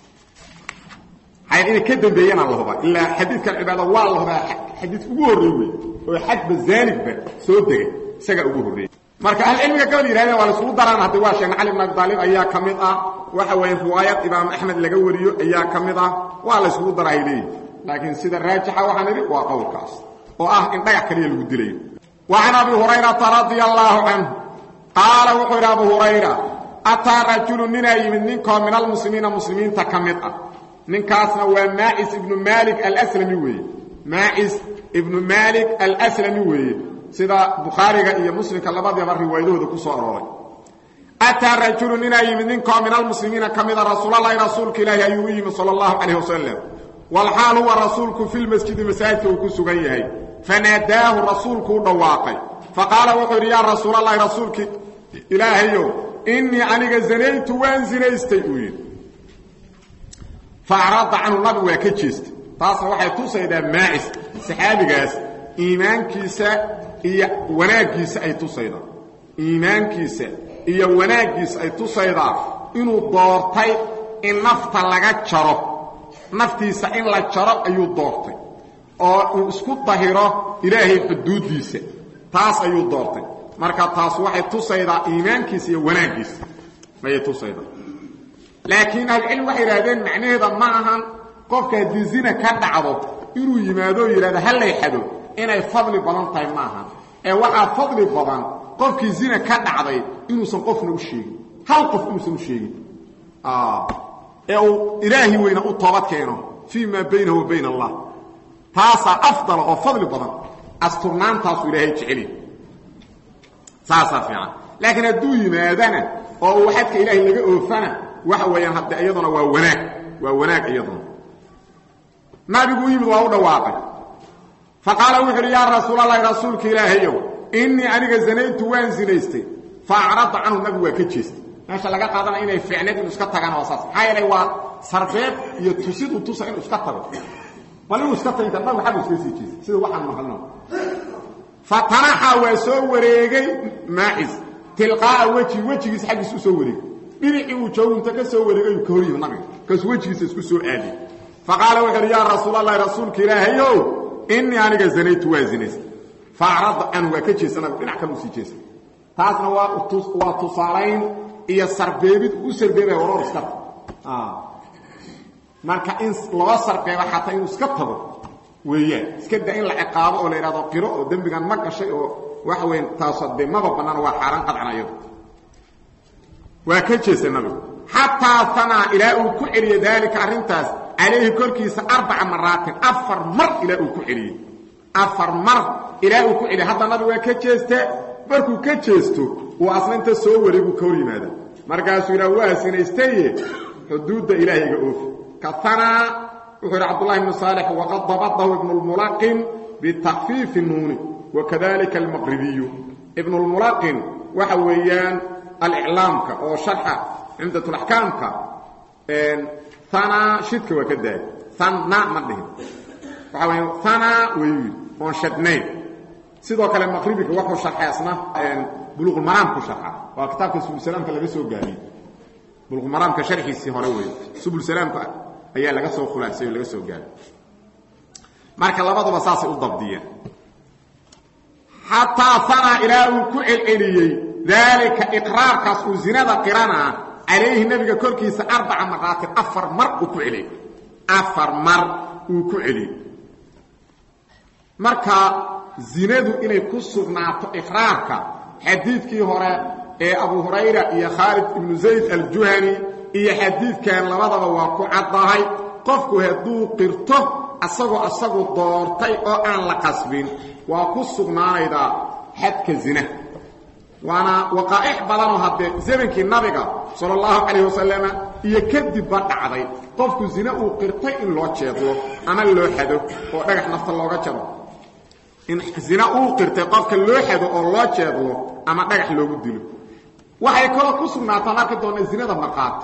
hay inay ka dambeeyana la hubaa ilaa xadiidkan cibaada waa la hubaa xadiid ugu horreey wey oo xajba zaanigba soo degay isagaa ugu horreeyey marka ahlucilmiga gabal yihahdeen waa la isugu daraan hadda waa sheegna cali bn abi daalib ayaa ka mid ah waxa weeye riwaayad imaam axmed laga wariyo ayaa ka mid ah waa la isugu dara ay leeyihin laakiin sida raajixa waxaan idhi waa qowlkaas oo ah in dhagax kaliya lagu dilayo wa can abi hurayrata radia allaahu canhu qaala wuxuu yidhi abu hurayra ataa rajulu ninaa yimid ninkoo min almuslimiina muslimiinta ka mid ah ninkaasna waa maacis ibnu maalik alslami weeye maacis ibnu maalik alslami weeye sida bukhaariga iyo muslimka labadiaba riwaayadahooda ku soo arooray ataa rajulu ninaa yimid ninkoo min almuslimiina ka mida rasuulalahi rasuulka ilaahi ayuu u yimid sal allahu calayh wasalam walxaal huwa rasuulku fi lmasjidi masaajidka uu ku sugan yahay fanaadaahu rasuulku u dhawaaqay faqaala wuxuu yidhi yaa rasuulalahi rasuulki ilaahayow innii aniga zanaytu waan zinaystay uu yidhi faacrada canhu nabigu waa ka jeestay taasna waxay tusaydaa maacis saxaabigaas iimaankiisa iyo wanaaggiisa ay tusaydaa iimaankiisa iyo wanaaggiisa ay tusaydaa inuu doortay in nafta laga jaro naftiisa in la jaro ayuu doortay oo uu isku dahiro ilaahay xuduuddiisa taas ayuu doortay marka taas waxay tusaydaa iimaankiisa iyo wanaaggiisa ayay tusaydaa laakiin ahlucilmi waxay yidhahdeen macnaheeda ma ahan qofka haddii zina ka dhacdo inuu yimaado o yidhahdo hallay xado inay fadli badan tahay ma ahan ee waxaa fadli badan qofkii zina ka dhacday inuusan qofna u sheegin hal qof inuusan u sheegin ee uu ilaahi weyna u toobad keeno fii maa baynahu wa bayna allah taasaa afdala oo fadli badan asturnaantaasu ilaahay jeceliy saasaa fiican laakiin hadduu yimaadana oo uu xadka ilaahay laga oofana waxa weeyaan hadde iyaduna waa wanaag waa wanaag iyaduna nabigu u yimid waa u dhawaaqay fa qaala wuxu uhi yaa rasuulalahi rasuulka ilaahayow innii aniga zanaytu waan zinaystay fa acrada canhu nabigu waa ka jeestay meesha laga qaadanaya inay ficneed inu iska tagaan waa saas maxaa yeelay waa sarbeeb iyo tusid u tusa inuu iska tago bal inuu iska taginta nabigu xaggu iska sii jeestay sida waxaan maqlino fatanaxa waa soo wareegay maacis tilqaa'a weji wejigiisa xaggiisa u soo wareegay dhinacii uu joogu inta ka soo wareegay uu ka hor yimi nabiga kaasuu wejigiisa isku soo aadiyey fa qaala wuxu uhi yaa rasuulalahi rasuulka ilaahayow innii aniga zanaytu waa zinaystay fa acrada canhu waa ka jeesta nabigu dhinac kale u sii jeestay taasna waa waa tusaalayn iyo sarbeebid u sarbeebaya waroor iska tago marka in loo sarbeebo xataa inuu iska tago weeyaan iska da in la ciqaabo oo la yidhahdo qiro oo dembigan ma gashay oo waxa weya taaso dee maba bannaan waa xaaraan qadcan ayado waa ka jeestay nabigu xataa hanaa ilaa uu ku celiyey daalika arrintaas calayhi korkiisa arbaca maraatin afar mar ilaa uu ku celiyey afar mar ilaa uu ku celiyey hadda nabigu waa ka jeeste markuu ka jeesto uu asna inta soo wareeguu ka hor yimaada markaasuu yidhaha waa sinaystaye xuduudda ilaahayga oofi kahanaa wuxuu yidhi cabdullahi ibnu saalix waqad dabadahu ibnu lmulaqin bitakfiifi nuuni wakadalika almaqribiyu ibnu lmulaqin waxa weeyaan aliclaamka oo sharxa cumdatulaxkaamka hanaa shidka waa ka daayay hanna ma dhihin waxa weya hanaa weyu oon shadnayn sidoo kale maqribiga wuxuu sharxay asna buluqulmaraam ku sharxa waa kitaabka subulsalaamka laga soo gaariyey buluqulmaraamka sharxiisii hore weeye subulsalaamka ayaa laga soo khulaasay oo laga soo gaaray marka labaduba saasay u dabdiyeen xataa hanaa ilaa uu ku celceliyey daalika iqraarkaas uu zinada qiranaa calayhi nebiga korkiisa arbaca maraatin afar mar uu ku celiyey afar mar uu ku celiyey marka zinadu inay ku sugnaato iqraarka xadiidkii hore ee abu hurayra iyo khaalid ibnu zayd aljuhani iyo xadiidkan labadaba waa ku caddahay qofku hadduu qirto asagoo asagu doortay oo aan la qasbin waa ku sugnaanaydaa xadka zina waana waqaa'ic badanoo haddee zamankii nabiga sala allahu calayh wasalama iyo kadibba dhacday qofku zine uu qirtay in loo jeedlo ama loo xado oo dhagax nafta looga jaro in zina uu qirtay qofka loo xado oo loo jeedlo ama dhagax loogu dilo waxay kaloo ku sugnaataan arki doona zinada markhaati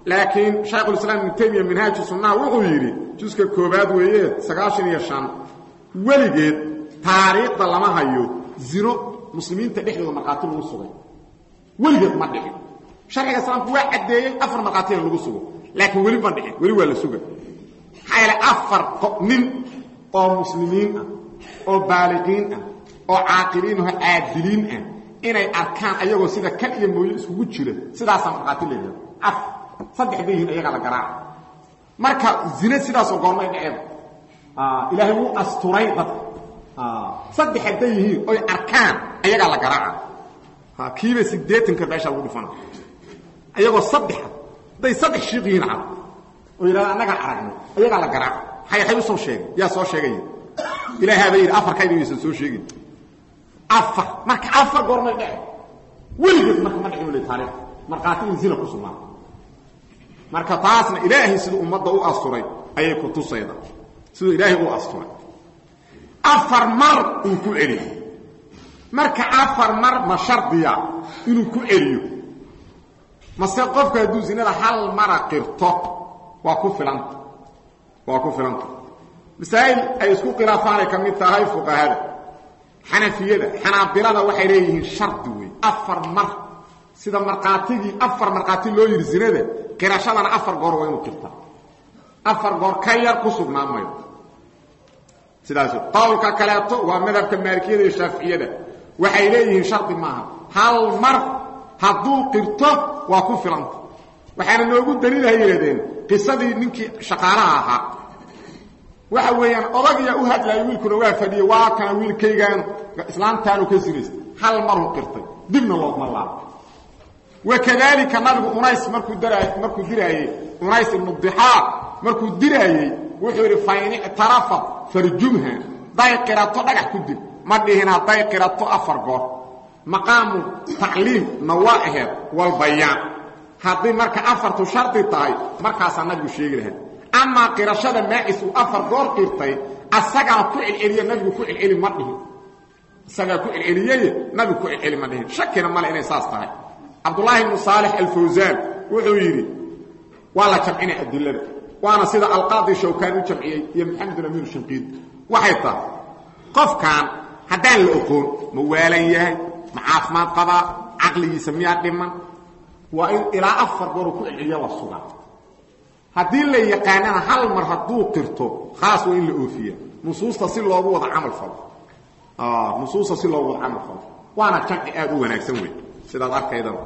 laakiin shaykhulislaam ibnu taymiya minhaaju sunnaha wuxuu yidhi juska koobaad weeye sagaashan iyo shan weligeed taariikhda lama hayo zino muslimiinta dhexdooda markhaati lagu sugay weligeed ma dhicin sharciga islaamku waa caddeeyey afar markhaatina lagu sugo laakiin weli ma dhicin weli waa la suga maxaa yeele afar nin oo muslimiin ah oo baaliqiin ah oo caaqiliin ah oo caadiliin ah inay arkaan ayagoo sida kan iyo mooye iskugu jira sidaasaa markhaati leeyahay af saddex bay yihiin ayagaa la garaaca marka zine sidaasoo goormay dhaceeda ilaahay wuu asturay dadka saddex hadday yihiin oy arkaan ayagaa la garaaca kiiba siddeetanka meesha lagu dhifana ayagoo saddexa hadday saddex shiiq yihiin cad oo yidhahda annagaa aragnay ayagaa la garaaca maxay hay u soo sheegay yaa soo sheegaya ilaahaaba yidhi afarkayda yaysan soo sheegin afar marka afar goormay dhace weligeed marka ma dhicin weli taariikh markhaati in zina ku sugnaa marka taasna ilaahay siduu ummadda u asturay ayay ku tusayda siduu ilaahay u asturay afar mar uu ku celiyo marka afar mar ma shardiya inuu ku celiyo mase qofku hadduu zinada hal mara qirto waa ku filanta waa ku filanta masaa'il ay isku khilaafaanay ka mid tahay fuqahada xanafiyada xanaabilada waxay leeyihiin shardi wey afar mar sida markhaatigii afar markhaati loo yidhi zinada qirashadana afar goor waa inuu qirtaa afar goor ka yar ku sugnaan mayo sidaas qowlka kaleeto waa madhabka maalikiyada iyo shaaficiyada waxay leeyihiin shardi maaha hal mar hadduu qirto waa ku filanta waxaana noogu daliilahay yidhahdeen qisadii ninkii shaqaalaha ahaa waxa weeyaan odagyaa u hadlaaya wiilkuna waa fadhiyey waa kana wiilkaygaan islaamtaanu ka sinaystay hal maruu qirtay dibna loogma laabo wakadalika nabigu unays markuu daraay markuu diraayey unays ibnu dixaaq markuu diraayey wuxuu yidhi fain ictarafat farjumha day qirato dhagax ku dib ma dhihin hadday qirato afar goor maqaamu tacliimna waa aheed walbayaan haddii marka afartu shardi tahay markaasaa nabigu sheegi lahaa amaa qirashada maacis uu afar goor qirtay asagaa ku celceliye nabigu ku celceli ma dhihin isagaa ku celceliyey nabigu ku celceli ma dhihin shakina male inay saas tahay cabdulaahi ibnu saalix alfawsaan wuxuu yidhi waa la jamcinay adilada waana sida alqaadi shawkaan u jamciyey iyo maxamedun amiir shanqiid waxay tahay qofkan haddaan la oqoon ma waalan yahay ma caafimaad qabaa caqligiisa miyaa dhiman waa in ilaa afar gooruu ku celceliya la sugaa haddii la yaqaanana hal mar hadduu qirto khaas waa in la oofiya nusuusta si loogu wada camal falo nusuusta si loogu wada camal falo waana jamci aad u wanaagsan wey sidaad arkaydaba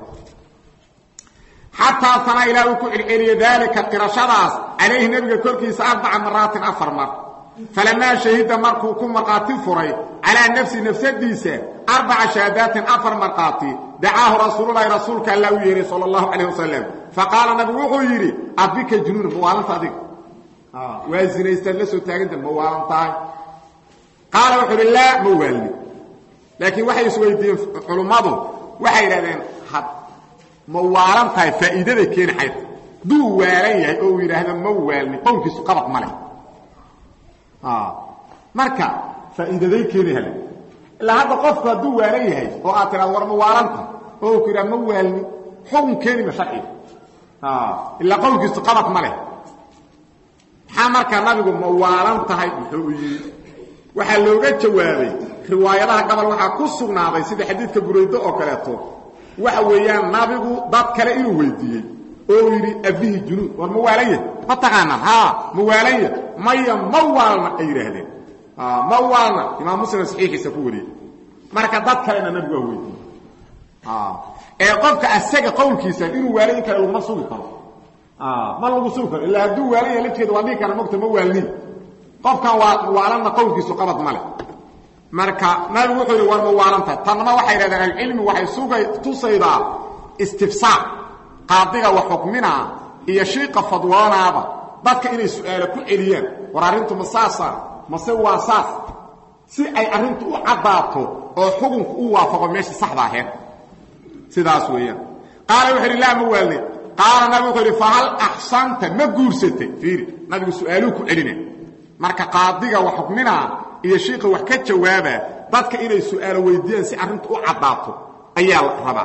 xataa sana ilaa uu ku celceliye daalika qirashadaas calayhi nebiga korkiisa arbaca maraatin afar mar falamaa shahida markuu ku markhaati furay calaa nafsi nafsadiisa arbaca shahaadaatin afar markhaati dacaahu rasuululahi rasuulka alla u yeehay sal اllahu calayh wasalam faqaala nabigu wuxuu yidhi abika junuuna ma waalanta adiga waa zinaystaad la soo taaganta ma waalan tahay qaala wuxuu idhi laa ma waalni laakiin waxay isweydiiyeen culummadu waxay yidhahdeen ma waalan tahay faa'iidaday keeni xayta duu waalan yahay oo uu yidhaahdo ma waalni qowlkiisu qabad ma leh marka faa'iidaday keeni hale ilaa hadda qofku hadduu waalan yahay oo aad tiraado war ma waalanta oo uu ku yidhahdo ma waalni xukun keeni ma sharciga ilaa qowlkiisu qabad ma leh maxaa markaa nabigu ma waalan tahay muxuu yidhi waxaa looga jawaabay riwaayadaha gabal waxaa ku sugnaaday sida xadiidka buraydo oo kaleeto waxa weeyaan nabigu dad kale inuu weydiiyey oo yidhi abihi junuud war ma waalan yahy ma taqaanaan haa ma waalan yah maya ma waalna ay yidhaahdeen ma waalna imaam muslim saxiixiisa ku wariyey marka dad kalena nabigu waa weydiiyey ee qofka asaga qowlkiisa inuu waalan kale laguma sugi karo ma lagu sugi karo ilaa hadduu waalan yahay lafteeda waa dhihi kara mogta ma waalnin qofkan waa waalanna qowlkiisu qabad ma leh marka nabigu wuxuu yidhi war ma waalanta tanna waxay yidhahdeen ahlucilmi waxay sugay tusaydaa istifsaar qaadiga wax xukminaa iyo shiiqa fadwoonaaba dadka inay su'aalo ku celiyaan war arrintu ma saasa mase waa saas si ay arrintu u caddaato oo xukunku u waafaqo meesha saxda aheed sidaas weeyaan qaala wuxuu yidhi laa ma waalne qaala nabigu wuxuu yidhi fahal axsanta ma guursatay fiiri nabigu su'aaluu ku celina marka qaadiga wax xukminaa iyo shiika wax ka jawaaba dadka inay su'aalo weydiiyaan si arrintu u caddaato ayaa la rabaa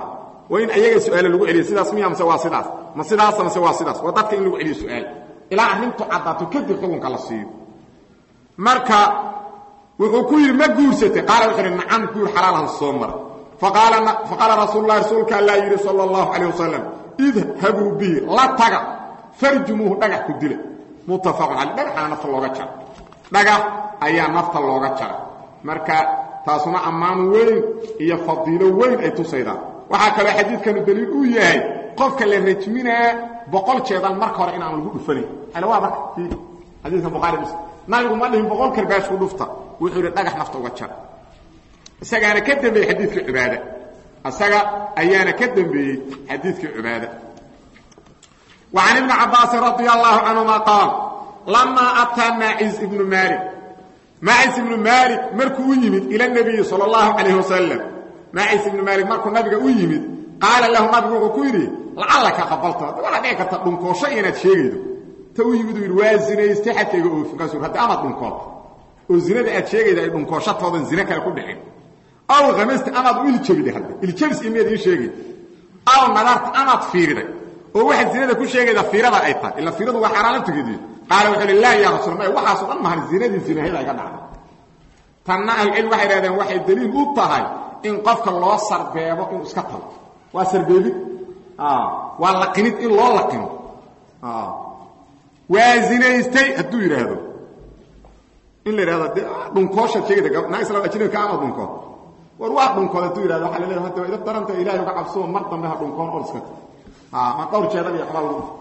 waa in ayaga su-aale lagu celiyo sidaas miya mase waa sidaas ma sidaasa mase waa sidaas waa dadka in lagu celiyo su-aal ilaa arrintu caddaato kadib xukunka la siiyo marka wuxuu ku yidhi ma guursatay qaala wuxuu yidhi nacam guur xalaalan soo mara faqaala rasuul lahi rasuulka allaa yidhi sala allahu calayh wasalam idhabuu bihi la taga farjumuuhu dhagax ku dila muttafaqun caley dhagaxana nafta looga jara dhagax ayaa nafta looga jara marka taasuna ammaan weyn iyo fadiilo weyn ay tusaydaa waxaa kaloo xadiidkanu daliil uu yahay qofka la rajminaa boqol jeedal marka hore inaan lagu dhufanayn ala waa marka xadiidka buhaari muslim nabigu ma dhihin boqol karbaash ku dhufta wuxuu yidhi dhagax nafta uga jara isagaana ka dambeeyey xadiidkii cibaada isaga ayaana ka dambeeyey xadiidkii cibaada وعن ابن عباس رضي الله عنهما قال لما أتى ماعز بن مالك ماعز بن مالك مركو يمد إلى النبي صلى الله عليه وسلم ماعز بن مالك مركو النبي يمد قال له نبي وكيري لعلك قبلت ولا ديك تدنكو شيء انت شيغيدو تو يمد الوازن يستحق اوف كاسو حتى اما دنكو وزنده aad sheegayda ay dhunkooshadoodan zina kale ku dhicin aw qamist amaad wiil jabida hadda il jabis imeed ii sheegay aw nadart amaad fiiriday oo waxa zinada ku sheegayda fiirada ay tahay ila fiiradu waa xaraan tugeedii qaal wuxuu lillahi ya rasuul allah waxa soo dhan mahan zinadii zinaheeda ay ka dhacday tanna al ilm waxay raadeen waxay daliil u tahay in qofka loo sarbeebo in iska tago waa sarbeebid ah waa laqinid in loo laqino ah waa zinaystay hadduu yiraahdo in la yiraahdo dhunkoosha sheegayda naa isla ajnabi ka ama dhunko war waa dhunkood hadduu yiraahdo waxa la leeyahay hadda ida daranta ilaahay uga cabsoo mar dambe ha dhunkoon oo iska tago ma dhowr jeedal iyo xabal lagu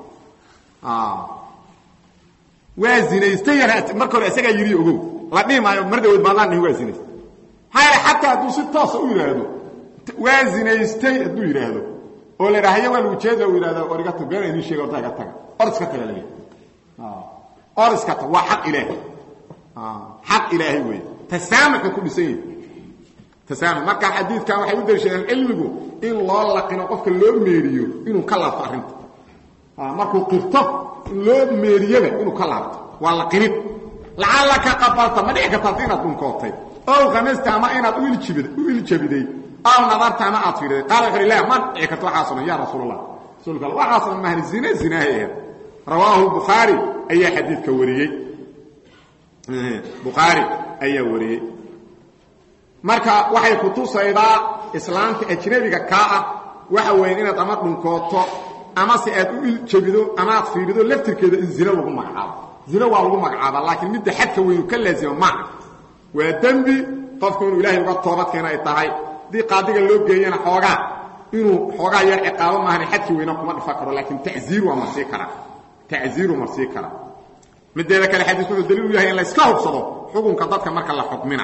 waa zinaystayana marka hore isagaa yidhi ogow la dhihi maayo mar dhawood baadaan dhihin waa zinaystay maxaa yeele xataa hadduu si toosa u yidhaahdo waa zinaystay hadduu yidhaahdo oo la yidhaha haya waa lagu jeeda u yidhahdo or iga tag beena idiin sheega orta iga taga or iska taga la or iska tag waa xaq ilaahay xaq ilaahay weeye tasaamuxu ku dhisan yahay tasaamux marka xadiidkan waxay u daliishadeen cilmigu in loo laqino qofka loo meeriyo inuu ka laabto arrinta markuu qirto loo meeriyaba inuu ka laabto waa laqinid lacallaka qabalta ma dhici karta inaad dhunkootay ow khamasta ama inaad u iljabiday aw nadarta ama aad fiiriday qaala wuxuu lah ma dhici karto waxaasoo dhan ya rasuul allah rasuulka allah waxaasoo dhan mahni zina zinaahay ahayd rawaahu bukhaari ayaa xadiidka wariyey bukhaari ayaa wariyey marka waxay ku tusaydaa islaamta ajnabiga kaa ah waxa weeye inaad ama dhunkooto ama se aad u iljabido ama aad fiirido laftirkeeda in zina lagu magacaabo zina waa lagu magacaaba laakiin midda xadka weynu ka laazima maaha waa dembi qofku inuu ilaahay uga toobadkeena ay tahay haddii qaadiga loo geeyana xoogaa inuu xoogaa yar ciqaabo maahan xadki weyna kuma dhifa karo laakiin taziir waa marsii karaa taziiru marsii karaa mideeda kale xadiisku wuxuu daliil u yahay in la iska hubsado xukunka dadka marka la xukmina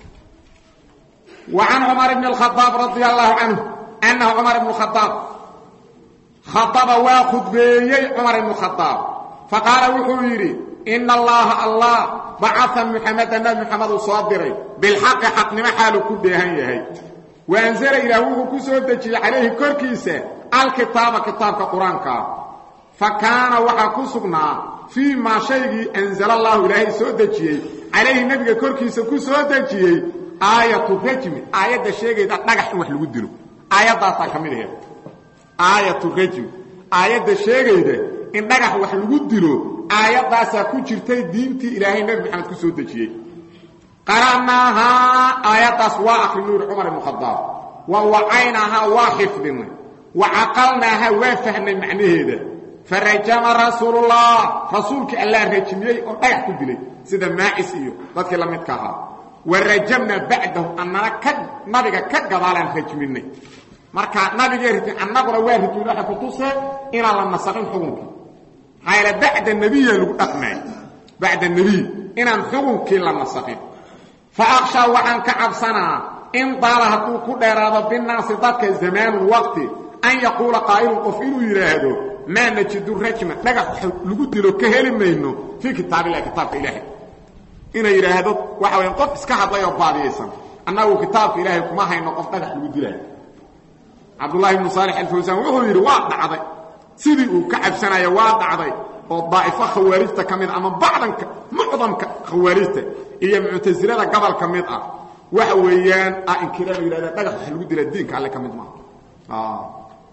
وعن عمر بن الخطاب رضي الله عنه أنه عمر بن الخطاب خطب وخطبيي عمر بن الخطاب فقال وحويري إن الله الله بعث محمد النبي محمد صادري بالحق حق نمحال كدهن يهي وأنزل إلى هو كسودتي عليه كركيسة الكتاب كتاب قرآنك فكان وحكسقنا فيما شيء أنزل الله إلهي سودتي عليه النبي كركيسة كسودتي aayatu rajmi aayadda sheegayda dhagax in wax lagu dilo aayaddaasaa ka mid aheed aayatu rajmi aayadda sheegayda in dhagax wax lagu dilo aayaddaasaa ku jirtay diintii ilaahay nebi maxamed ku soo dejiyey qara'naahaa aayaddaas waa akrinuu yidhi cumar ibnu khadaab wa wacaynaahaa waa xifdinay wa caqalnaahaa waa fahnay macnaheeda farajama rasuulullah rasuulkii allaa rajmiyey oo dhagax ku dilay sida maacis iyo dadkii la midka ahaa warajamna bacdahu annana ka nabiga ka gadaalaan rajminay marka nabigee rajmin annaguna waa rajmin waxay ku tusee inaan la nasaqin xukunkii maxaa yaele bacda nebiya lagu dhaqmay bacda nebiy inaan xukunkii la nasaqin fa akshaa waxaan ka cabsanaa in daala hadduu ku dheeraado binaasi dadka zamaanun waqti an yaquula qaa'ilun qof inuu yidhaahdo maa najidu rajma dhagax lagu dilo ka heli mayno fii kitaabillahi kitaabka ilaahay inay yidhaahdo waxa waya qof iska hadlay oo baadiyaysan annagu kitaabka ilaahay kuma hayno qof dhagax lagu dilaayo cabdullahi ibnu saalix alfawsaan wuxuu yidhi waa dhacday sidii uu ka cabsanaya waa dhacday oo daa'ifo khawaarijta ka mid ama bacdanka mucdamka khawaarijta iyo muctasilada gobol ka mid ah waxa weeyaan a inkiraan yidhahda dhagax wax lagu dilaa diinka alle ka mid maaha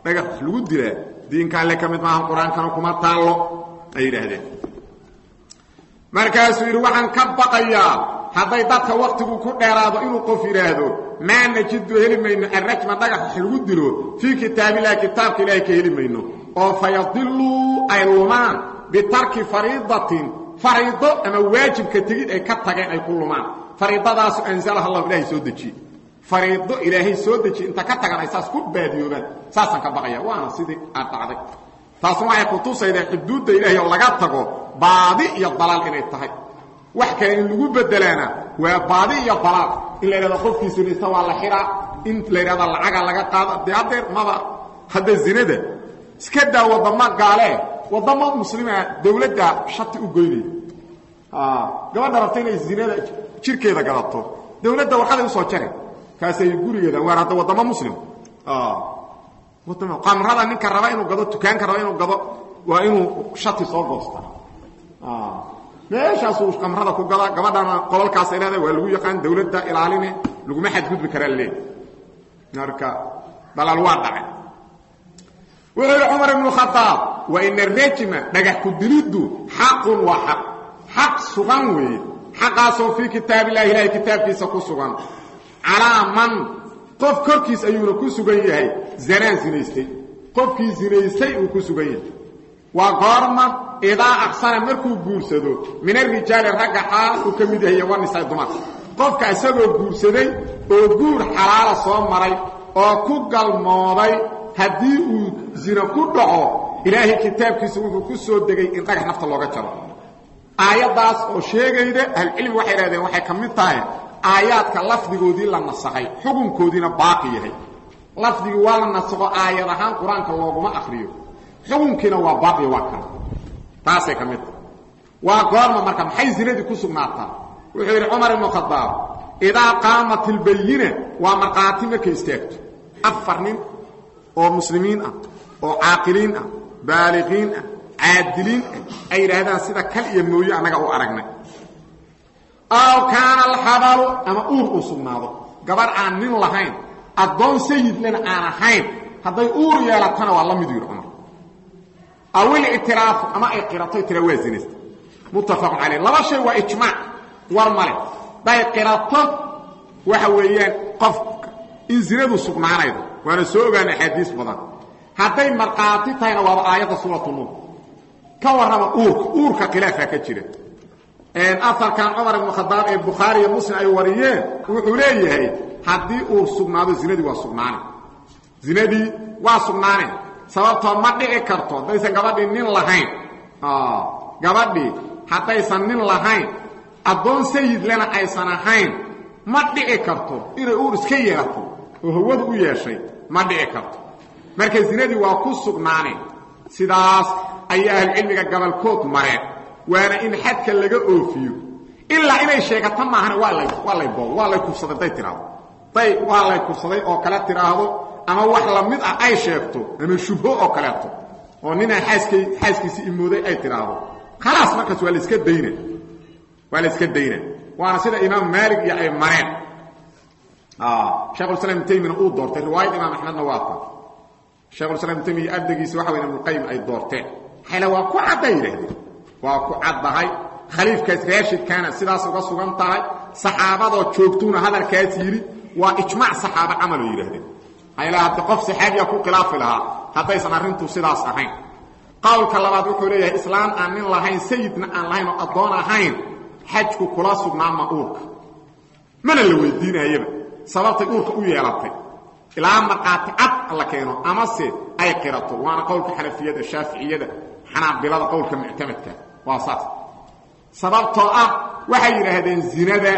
dhagax wax lagu dilaa diinka alle ka mid maaha qur-aankana kuma taallo ay yidhaahdeen markaasuu yidhi waxaan ka baqayaa hadday dadka waktigu ku dheeraado inuu qof yidhaahdo maa najidu heli mayno arrajma dhagax wax lagu dilo fii kitaabillahi kitaabka ilaahay ka heli mayno oo fayadiluu ay lumaan bitarki fariidatin fariido ama waajibka tegid ay ka tageen ay ku lumaan fariidadaasu anzalaha allahu ilaahay soo dejiye fariido ilaahay soo dejiye inta ka tagan ay saas ku baadiyoobaan saasaan ka baqaya waana sidii aad dhacday taasna waxay kutusaydaa xuduudda ilaahay oo laga tago baadi iyo dalaal inay tahay wax kale in lagu bedelaana waa baadi iyo dalaal in la yidhahdo qofkii sinaysta waa la xiraa in la yidhahdo lacaga laga qaado dee haddeer maba hadda zinada iska daa waddamo gaalee waddamo muslima dawladda shati u goynaya gabadha rabta inay zinada jirkeeda gadato dawladda warqaday usoo jare kaasay gurigeeda waar hadda waddamo muslim qamrada ninka raba inuu gado dukaanka raba inuu gado waa inuu shati soo goosta meeshaasuu qamrada ku gadaa gabadhana qololkaasay leedahay waa lagu yaqaan dawladda ilaaline laguma xadgudbi karaa leey marka dalaal waa dhacay wuxuu yidhi cumar ibnu khadaab wa ina rejima dhagax ku diliddu xaqun waa xaq xaq sugan weeye xaqaasoo fii kitaabillahi ilahay kitaabkiisa ku sugan calaa man qof korkiis ayuuna ku sugan yahay zanaan zinaystay qofkii zinaystay uu ku sugan yahay waa goorma idaa aqsana markuu guursado min arijaali ragga xaal uu ka mid yahay wanisaa dumarka qofka isagoo guursaday oo guur xalaala soo maray oo ku galmooday haddii uu zina ku dhaco ilaahay kitaabkiisa wuxuu ku soo degay in dhagax nafta looga jaro aayaddaas oo sheegayda ahlucilmi waxay idhahdeen waxay ka mid tahay aayaadka lafdigoodii la nasakhay xukunkoodiina baaqi yahay lafdigii waa la nasakho aayad ahaan qur-aanka looguma akriyo xukunkiina waa baaqi waa kale taasay ka mid tahay waa goorma marka maxay zinadii ku sugnaataa wuxuu yidhi cumar ibnu khadaab idaa qaamat ilbayina waa markhaati markay istaagto afar nin oo muslimiin ah oo caaqiliin ah baaliqiin ah caadiliin ah ay yidhaahdaan sida kal iyo mooye annaga u aragnay aw kaana alxabalu ama uur uu sugnaado gabarh aan nin lahayn addoon sayidlena aan ahayn hadday uur yeelatana waa la midu yidhi cumar aw ilictiraafu ama ay qiratoy tira waa zinaysta muttafaqun calayh laba shay waa ijmaac war male day qirato waxa weeyaan qofka in zinadu sugnaanaydo waana soo ogaana axaadiis badan hadday markhaati tahayna waaba aayadda suuratu nuur ka warrama uurka uurka khilaafaa ka jira aarkan cumar ibnu khadaab ee bukhaari iyo muslim ay wariyeen wuxuu leeyahay haddii uur sugnaado zinadii waa sugnaane zinadii waa sugnaane sababtoo ma dhici karto haddaysan gabadhii nin lahayn gabadhii haddaysan nin lahayn addoon sayidlena aysan ahayn ma dhici karto inay uur iska yeelato oo hawadu u yeeshay ma dhici karto marka zinadii waa ku sugnaaneen sidaas ayay ahlucilmiga gabalkood mareen waana in xadka laga oofiyo ilaa inay sheegato maahane waa lay waa lay boob waa lay kufsaday day tiraahdo day waa lay kufsaday oo kale tiraahdo ama wax la mid ah ay sheegto ama shubho oo kaleeto oo ninaa xaaskay xaaskiisi imooday ay tiraahdo khalaas markaas waa la iska dayna waa la iska dayna waana sida imaam maalig iyo ay mareen shekhulislam ibn taymina uu doortay riwaayad imaam axmedna waa ta shekhulislam ibn taymiya abdagiisa waxa weya ibnuqayim ay doorteen xayla waa ku cadday yidhahdeen waa ku caddahay khaliifkaas raashidkaana sidaas uga sugan tahay saxaabadoo joogtuuna hadalkaas yidhi waa ijmaac saxaaba camaloo yidhahdeen ayla hadda qof saxaabiya ku khilaafi lahaa haddaysan arrintu sidaas ahayn qowlka labaad wuxuu leeyahay islaam aan nin lahayn sayidna aan lahayn oo addoon ahayn xajku kula sugnaama uurka mana la weydiinayaba sababtay uurka u yeelatay ilaa markhaati cad la keeno amase ay qirato waana qowlka xanafiyada shaaficiyada xanaabilada qowlka muctamadka waa saas sababtoo ah waxay yidhaahdeen zinada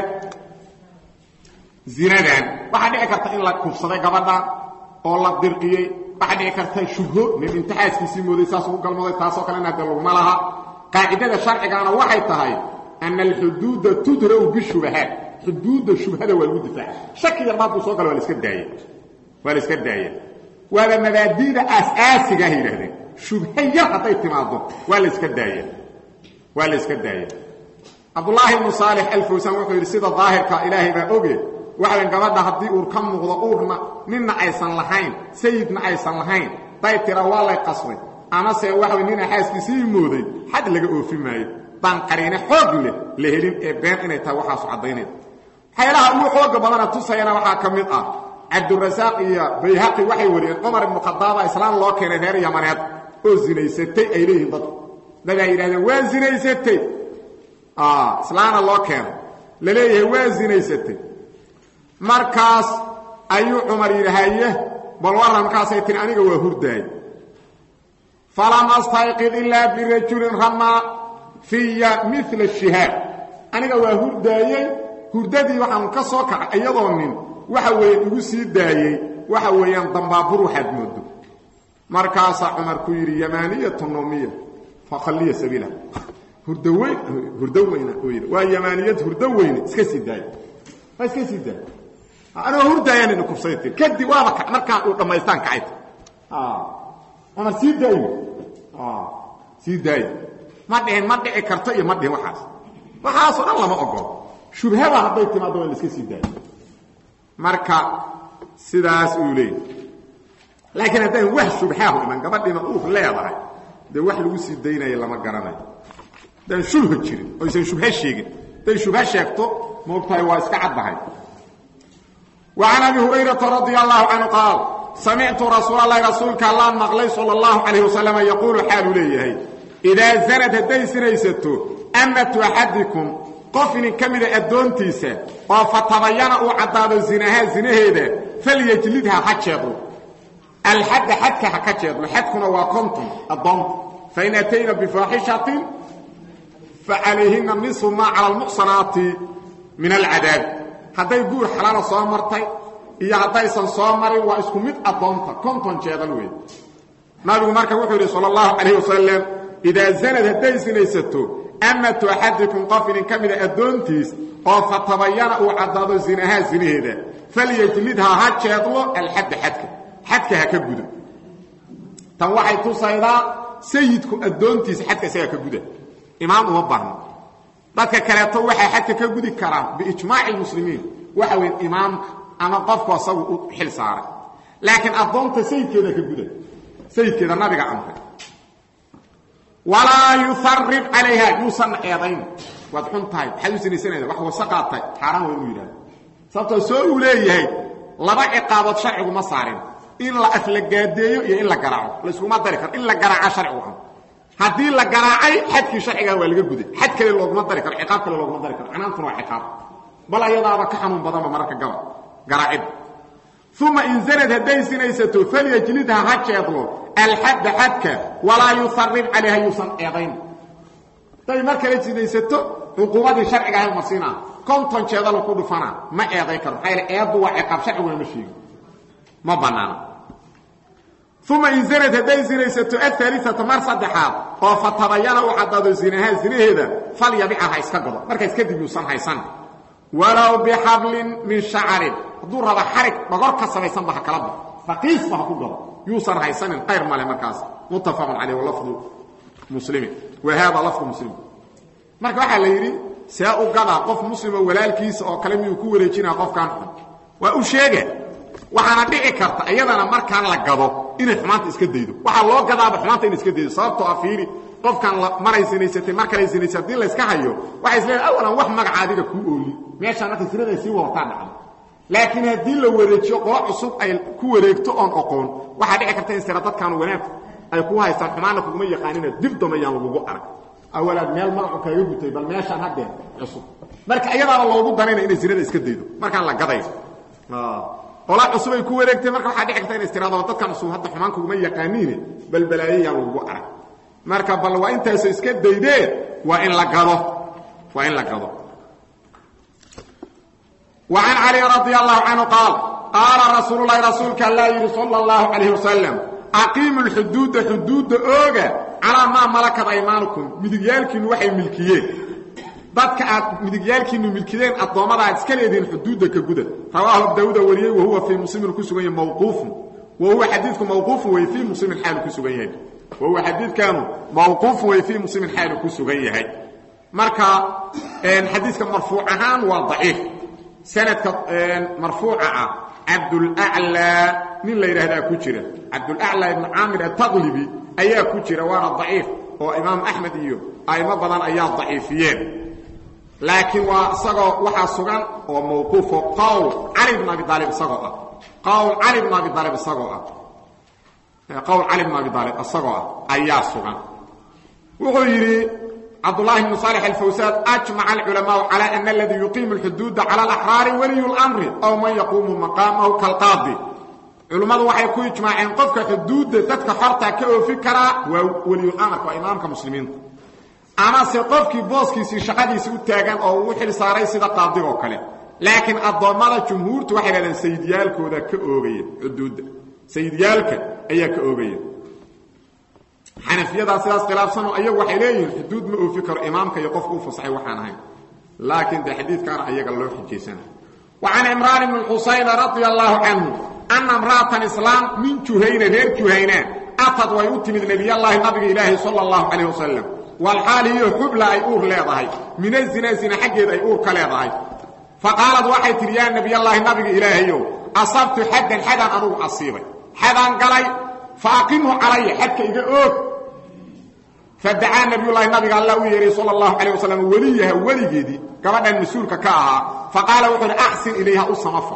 zinadan waxaa dhici karta in la kufsaday gabadha oo la dirqiyey waxaa dhici karta shubho nin imtixaaskiisii mooday saas ugu galmooday taasoo kalena de laguma laha qaacidada sharcigaana waxay tahay ana alxuduuda tudra'u bishubahaat xuduudda shubhada waa lagu difaaca shaki yarba hadduu soo galo waa la iska daaya waa la iska daaya waaba mabaadi'da aas-aasiga ah yidhahdeen shubha yar hadday timaado waa la iska daaya waa la iska daaya cabdullaahi ibnu saalix alfawsaan wuxuu yidhi sida daahirka ilaahay baa oge waxayn gabadha haddii uur ka muuqdo uurna ninna aysan lahayn sayidna aysan lahayn day tira waa lay qasbay amase waxa way nina xaaskiisii mooday xad laga oofi maayo baan qariine xoog leh la helin ee been inay tahay waxaasu caddaynaya waxyaalaha ugu xooga badana tusayana waxaa ka mid ah cabdurasaaq iyo bayhaqi waxay wariyeen cumar ibnu khadaaba islaam loo keenay reer yamaneed oo zinaysatay ay leeyihiin dadku dadaa yidhahdeen waa zinaysatay islaana loo keenay la leeyahay waa zinaysatay markaas ayuu cumar yidhi haye bal warran markaasay tiri aniga waa hurdaay falam astayqid ilaa birajulin ramaa fiya mila shihaab aniga waa hurdaayey hurdadii waxaan ka soo kacay iyadoo nin waxa weeye igu sii daayey waxa weeyaan dambaabur waxaad moodo markaasaa cumar ku yidhi yamaaniyatu nomiya fakhalliya sabiila hurdo weyn hurdo weyna u yidhi waa yamaaniyad hurdo weyne iska sii daaya waa iska sii daaya anigoo hurdaayaan idin kubsay tir kadib waaba ka markaan uu dhammaystaan kacayt cumar sii daayo sii daayo ma dhihin ma dhici karto iyo ma dhihin waxaas waxaasoo dhan lama ogolo shubhaba hadday timaado waa la iska sii daayo marka sidaas uu leeyay laakiin haddaan wax shubhaahu iman gabadhiina uur leedahay dee wax lagu sii daynaya lama garanayo haddaan shubha jirin oysan shubha sheegin hadday shubha sheegto moogtahay waa iska caddahay وعن أبي هريرة رضي الله عنه قال سمعت رسول الله رسولك الله مقلي صلى الله عليه وسلم يقول حال ليه إذا زنت هدي سنيستو أمة أحدكم قفن كمل أدونتيسة وفتبين وعداد زنها زنهيدا فليجلدها حجيضو الحد حدك حكجيضو حدكنا وكنتم الضمت فإن أتينا بفاحشة فعليهن النصف ما على المحصنات من العذاب hadday guur xalaala soo martay iyo haddaysan soo marin waa isku mid addoonta konton jeedal wey nabigu marka wuxuu yidhi sal allahu calayh wasalam idaa zanad hadday sinaysato amatu axadikum qof idin ka mida addoontiis oo fatabayana uu caddaado zinahaa zinaheeda falyajlidhaa ha jeedlo alxadda xadka xadka ha ka gudo tan waxay tusaydaa sayidku addoontiisa xadka isagaa ka guda imaam uma baahno dadka kaleeto waxaa xadka ka gudi karaa biijmaaci lmuslimiin waxa weyn imaamka ama qofku asagu u xil saaray laakiin addoonta sayidkeeda ka guda sayidkeeda nabiga amray walaa yuharib calayha yuusanna eedayn waad xun tahay maxaad u sinaysanayda wax wasaqaad tahay xaaraan waa inuu yidhahdo sababtoo soo uu leeyahay laba ciqaabood sharcigu ma saarin in la aflagaadeeyo iyo in la garaaco layskuma dari karo in la garaaca sharcigu am haddii la garaacay xadkii sharcigan waa laga guday xad kale looguma dari karo ciqaab kale looguma dari karo canaantuna waa ciqaab bal ayadaaba ka xanuun badanba mararka gaba garaacid uma in zanad hadday sinaysato falyajlidha ha jeedlo alxadda xadka walaa yuharib calayha yuusan eedayn hadday mar kale sinaysato cuquubadii sharciga ahay marsiinaa konton jeedalu ku dhufana ma eeday karo maxaa yaele eeddu waa ciqaab sharciguna ma sheegi ma bannaana uma in zanad hadday sinaysato aaliata mar saddexaad oo fatabayana u caddaado zinahaa zinaheeda falyabica ha iska gado markaas kadib yuusan haysan walow bixablin min shacarin hadduu raba xarig dhogor ka samaysanba ha kala bao raqiisba ha ku gado yuusan haysanin qayr male markaas muttafaqun caleyh walafdu muslimin wa haada lafdu muslim marka waxaa la yidhi see u gadaa qof muslimo walaalkiisa oo kale miyuu ku wareejinaa qofkaan xun waa u sheega waxaana dhici karta iyadana markaan la gado inay xumaanta iska daydo waxaa loo gadaaba xumaanta inay iska daydo sababtoo a fiiri qofkan maray sinaysatay mar kale sinaysay hadii la iska hayo waxay isleedahay awalan wax magaca adiga kuu ooli meeshaan markay sinada ay sii wadataa dhacdo laakiin haddii la wareejiyo qolo cusub ay ku wareegto oon oqoon waxaa dhici karta in sira dadkaanu wanaag ay ku haystaan xumaana kuguma yaqaanina dib damayaan lagugu arag awalaad meel magacu kaaga gutay bal meeshaan haddee cusub marka iyadaaba loogu danayna inay sinada iska daydo markaan la gadayo qola cusub ay ku wareegtay marka waxaa dhici karta inay istiraado dadkan cusub hadda xumaan kuguma yaqaaniine bal balaayayaan lagugu arag marka bal waa intaasoo iska daydee waa in la gado waa in la gado وعن علي رضي الله عنه قال قال رسول الله رسولك الله يري صلى الله عليه وسلم أقيموا الحدود حدود أوغا على ما ملكت أيمانكم مدقيالكين وحي ملكيين ضدك مدقيالكين ملكيين الضوامة اسكال يدين حدود كقودة رواه ابو وليه وهو في مسلم الكسوغين موقوف وهو حديث موقوف وفي مسلم الحال الكسوغين وهو حديث كان موقوف وفي مسلم الحال الكسوغين مركا حديث مرفوعهان وضعيف سند مرفوعة عبد الأعلى nin la yidhaahdaa ku jira cabdulaclaa ibnu caamir ataqlibi ayaa ku jira waana daciif oo imaam axmed iyo a'imo badan ayaa daciifiyeen laakiin waa isagoo waxaa sugan oo mawquufo qowl cali bn abi aalib isagoo ah qowl cali bn abi aalib isagoo ah qowl cali bn abi aalib isagoo ah ayaa sugan wuxuu yidhi cabdالlahi بن صالح الفwsاd أجمع الcلماء على أن الذي يقيم الحدود على الأحرار ولي الأمر أو man يقuم مقامه كالقاضي culimmadu waxay ku ijmaaceen qofka xuduudda dadka xorta ka oofi karaa waa weliyulamrka waa imaamka muslimiinta amase qofkii booskiisii shaqadiisii u taagan oo uu xil saaray sida qaadigoo kale laakiin addoommada jumhuurtu waxay dhahdeen sayidyaalkooda ka oogaya xuduudda sayidyaalka ayaa ka oogaya xanafiyadaa sidaas khilaafsanoo ayagu waxay leeyihiin xuduud ma oofi karo imaamka iyo qofka u fasaxay waxaan ahayn laakiin de xadiidkaana ayaga loo xijaysana wa can cimraan bni xusayn radia allaahu canhu ana imra'atan islaam min juhayna reer juhayna atad way u timid nebiyallaahi nabiga ilaahi sala allahu calayh wasalam walxaal hiyo xubla ay uur leedahay min azina zina xaggeed ay uur ka leedahay fa qaalad waxay tidhi yaa nebiyallaahi nabiga ilaahayow asabtu xaddan xadaan anugu asiibay xadaan galay fa aqimhu calaya xadka iga oog fadacaa nabiyullaahi nabiga alla u yeehay sala allahu calayh wasalam weliyaha weligeedii gabadhan mas-uulka ka ahaa fa qaala wuxuu uhi axsin ilayha u samafal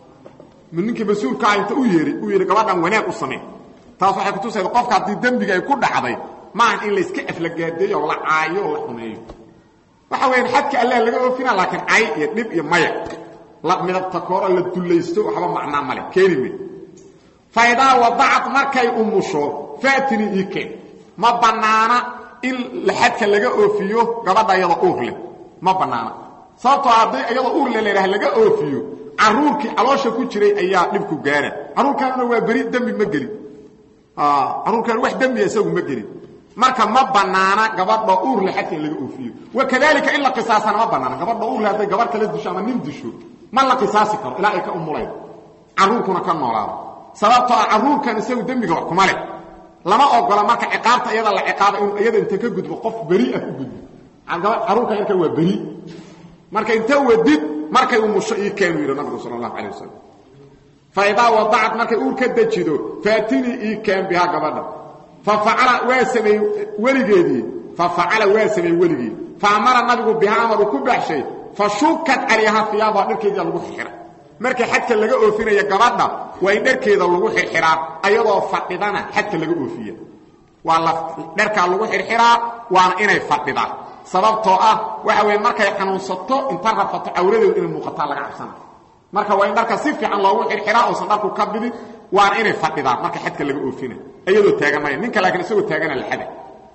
ninkii mas-uulkaa inta u yeehay uu yidhi gabadhan wanaag u samee taas waxay kutusayda qofka haddii dembiga ay ku dhacday maahan in layska aflagaadeeyo oo la caayo oo la xumeeyo waxa weyaan xadka allah laga oofina laakiin cay iyo dhib iyo maya la midabta kooro la dullaysto waxba macnaa male keeni me fa idaa wadacad markay umusho faatini ii keen ma bannaana in xadka laga oofiyo gabadha iyadoo uur leh ma bannaana sababtoo hadday iyadoo uur leh ladhaah laga oofiyo caruurkii caloosha ku jiray ayaa dhibku gaara caruurkaanuna waa beri dembi ma gelin caruurkaan wax dembiya isagu ma gelin marka ma bannaana gabadha uur leh xadka in laga oofiyo wakadalika in la qisaasana ma bannaana gabadha uur leh hadday gabarh kala disho ama nin disho ma la qisaasi karo ilaa ay ka umulaydo caruurkuna ka noolaado sababtoo ah caruurkan isagu dembiga wax kuma leh lama ogola marka ciqaabta iyada la ciqaaba inuu iyada inta ka gudbo qof beri ah u gudbo caruurkan yarkan waa beri marka inta wadid markay umusho ii keenu yidhi nabigu sala allahu calay wasalam fa idaa wadacad markay uur ka dejido faatinii ii keen bihaa gabadha fa facala waa sameeyey weligeedii fa facala waa sameeyey weligii fa amara nabigu bihaa amaruu ku baxshay fa shukad calayhaa hiyaabaha dharkeedia lagu xirxiray markii xadka laga oofinaya gabadha waa in dharkeeda lagu xirxiraa ayadoo fadhidana xadka laga oofiya waa la dharkaa lagu xirxiraa waana inay fadhidaan sababtoo ah waxa weeye markay xanuunsato inta rafato cawradeedu inay muuqataa laga cabsana marka waa in dharka si fiican loogu xirxiraa oosan dharku ka bidin waana inay fadhidaan marka xadka laga oofina iyadoo taagan maya ninka laakiin isagoo taagana laada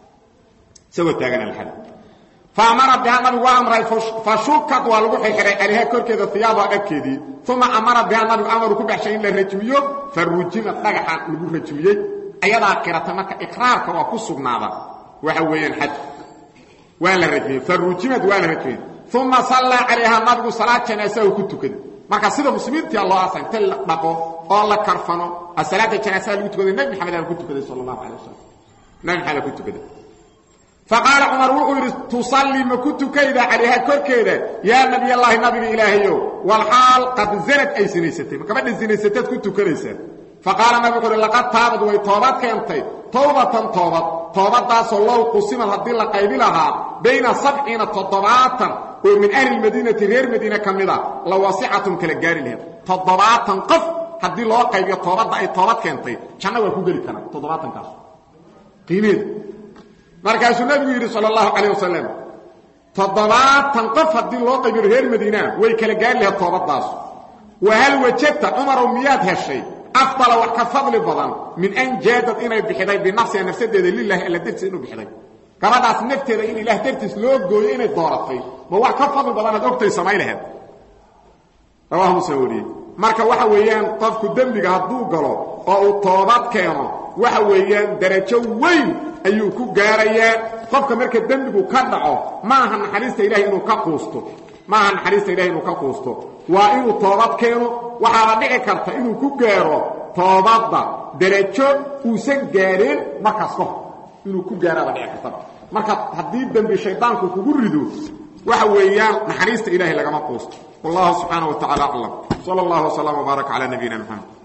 isagoo taagana laxada faamara bihaa nabigu waa amray fa shukad waa lagu xirxiray calayha korkeeda hiyaabaha dharkeedii uma amara bihaa nabigu amaru ku baxshay in la rajmiyo fa rujimad dhagaxa lagu rajmiyey ayadaa qiratay marka iqraarka waa ku sugnaada waxa weeyaan xad waa la rajmiyey fa rujimad waa la rajmiyey uma sallaa calayhaa nabigu salaad janaasahu ku tukaday marka sida muslimiintia loo asa inta la dhaqo oo la karfano a salaada janaasaha lagu tukaday nebi maxamed aa ku tukaday sala allahu calay wasalam nebi maxamed aa ku tukaday faqaala cumar wuxuu yidhi tusallii ma ku tukayda calayha korkeeda yaa nabiyallaahi nabiga ilaahayow walxaal qad zanad ay sinaysatay ma gabadha sinaysataad ku tukanaysaa faqaala nabi wuxuu uhi laqad taabad way toobad keentay towbatan toobad toobaddaasoo low qusimad haddii la qaybi lahaa bayna sabciina toddobaatan oo min ahli lmadiinati reer madiine ka mida la wasicatun kala gaari laheed toddobaatan qof haddii loo qaybiyo toobadda ay toobad keentay janno waa ku geli karaa toddobaatankaas qiimeeda markaasuu nabigu yidhi sal اlahu calayh wasalam toddobaatan qof haddii loo qaybiyo reer madiinaa way kala gaari lahayd toobaddaas wa hal wajadta cumarow miyaad heshay afdala wax ka fadli badan min an jaadad inay bixiday binafsiha nafsadeeda lilahi alla dartiis inuu bixiday gabadhaas nafteeda in ilaah dartiis loo gooyo inay dooratay ma wax ka fadli badanaad ogtay samay laheed rawahu muslim wariyey marka waxa weeyaan qofku dembiga hadduu galo oo uu toobad keeno waxa weeyaan darajo weyn ayuu ku gaarayaa qofka marka dembigu ka dhaco maaha naxariista ilahay inuu ka quusto maaha naxariista ilahay inuu ka quusto waa inuu toobad keeno waxaaba dhici karta inuu ku gaaro toobadda darajo uusan gaareen markaas ka hor inuu ku gaaraaba dhici kartaba marka haddii dembi shaydaanku kugu rido waxa weeyaan naxariista ilahay lagama quusto wallahu subxaanaه wa tacala aclam salى اllah وsلام وbaarak calى nabiyina mxamed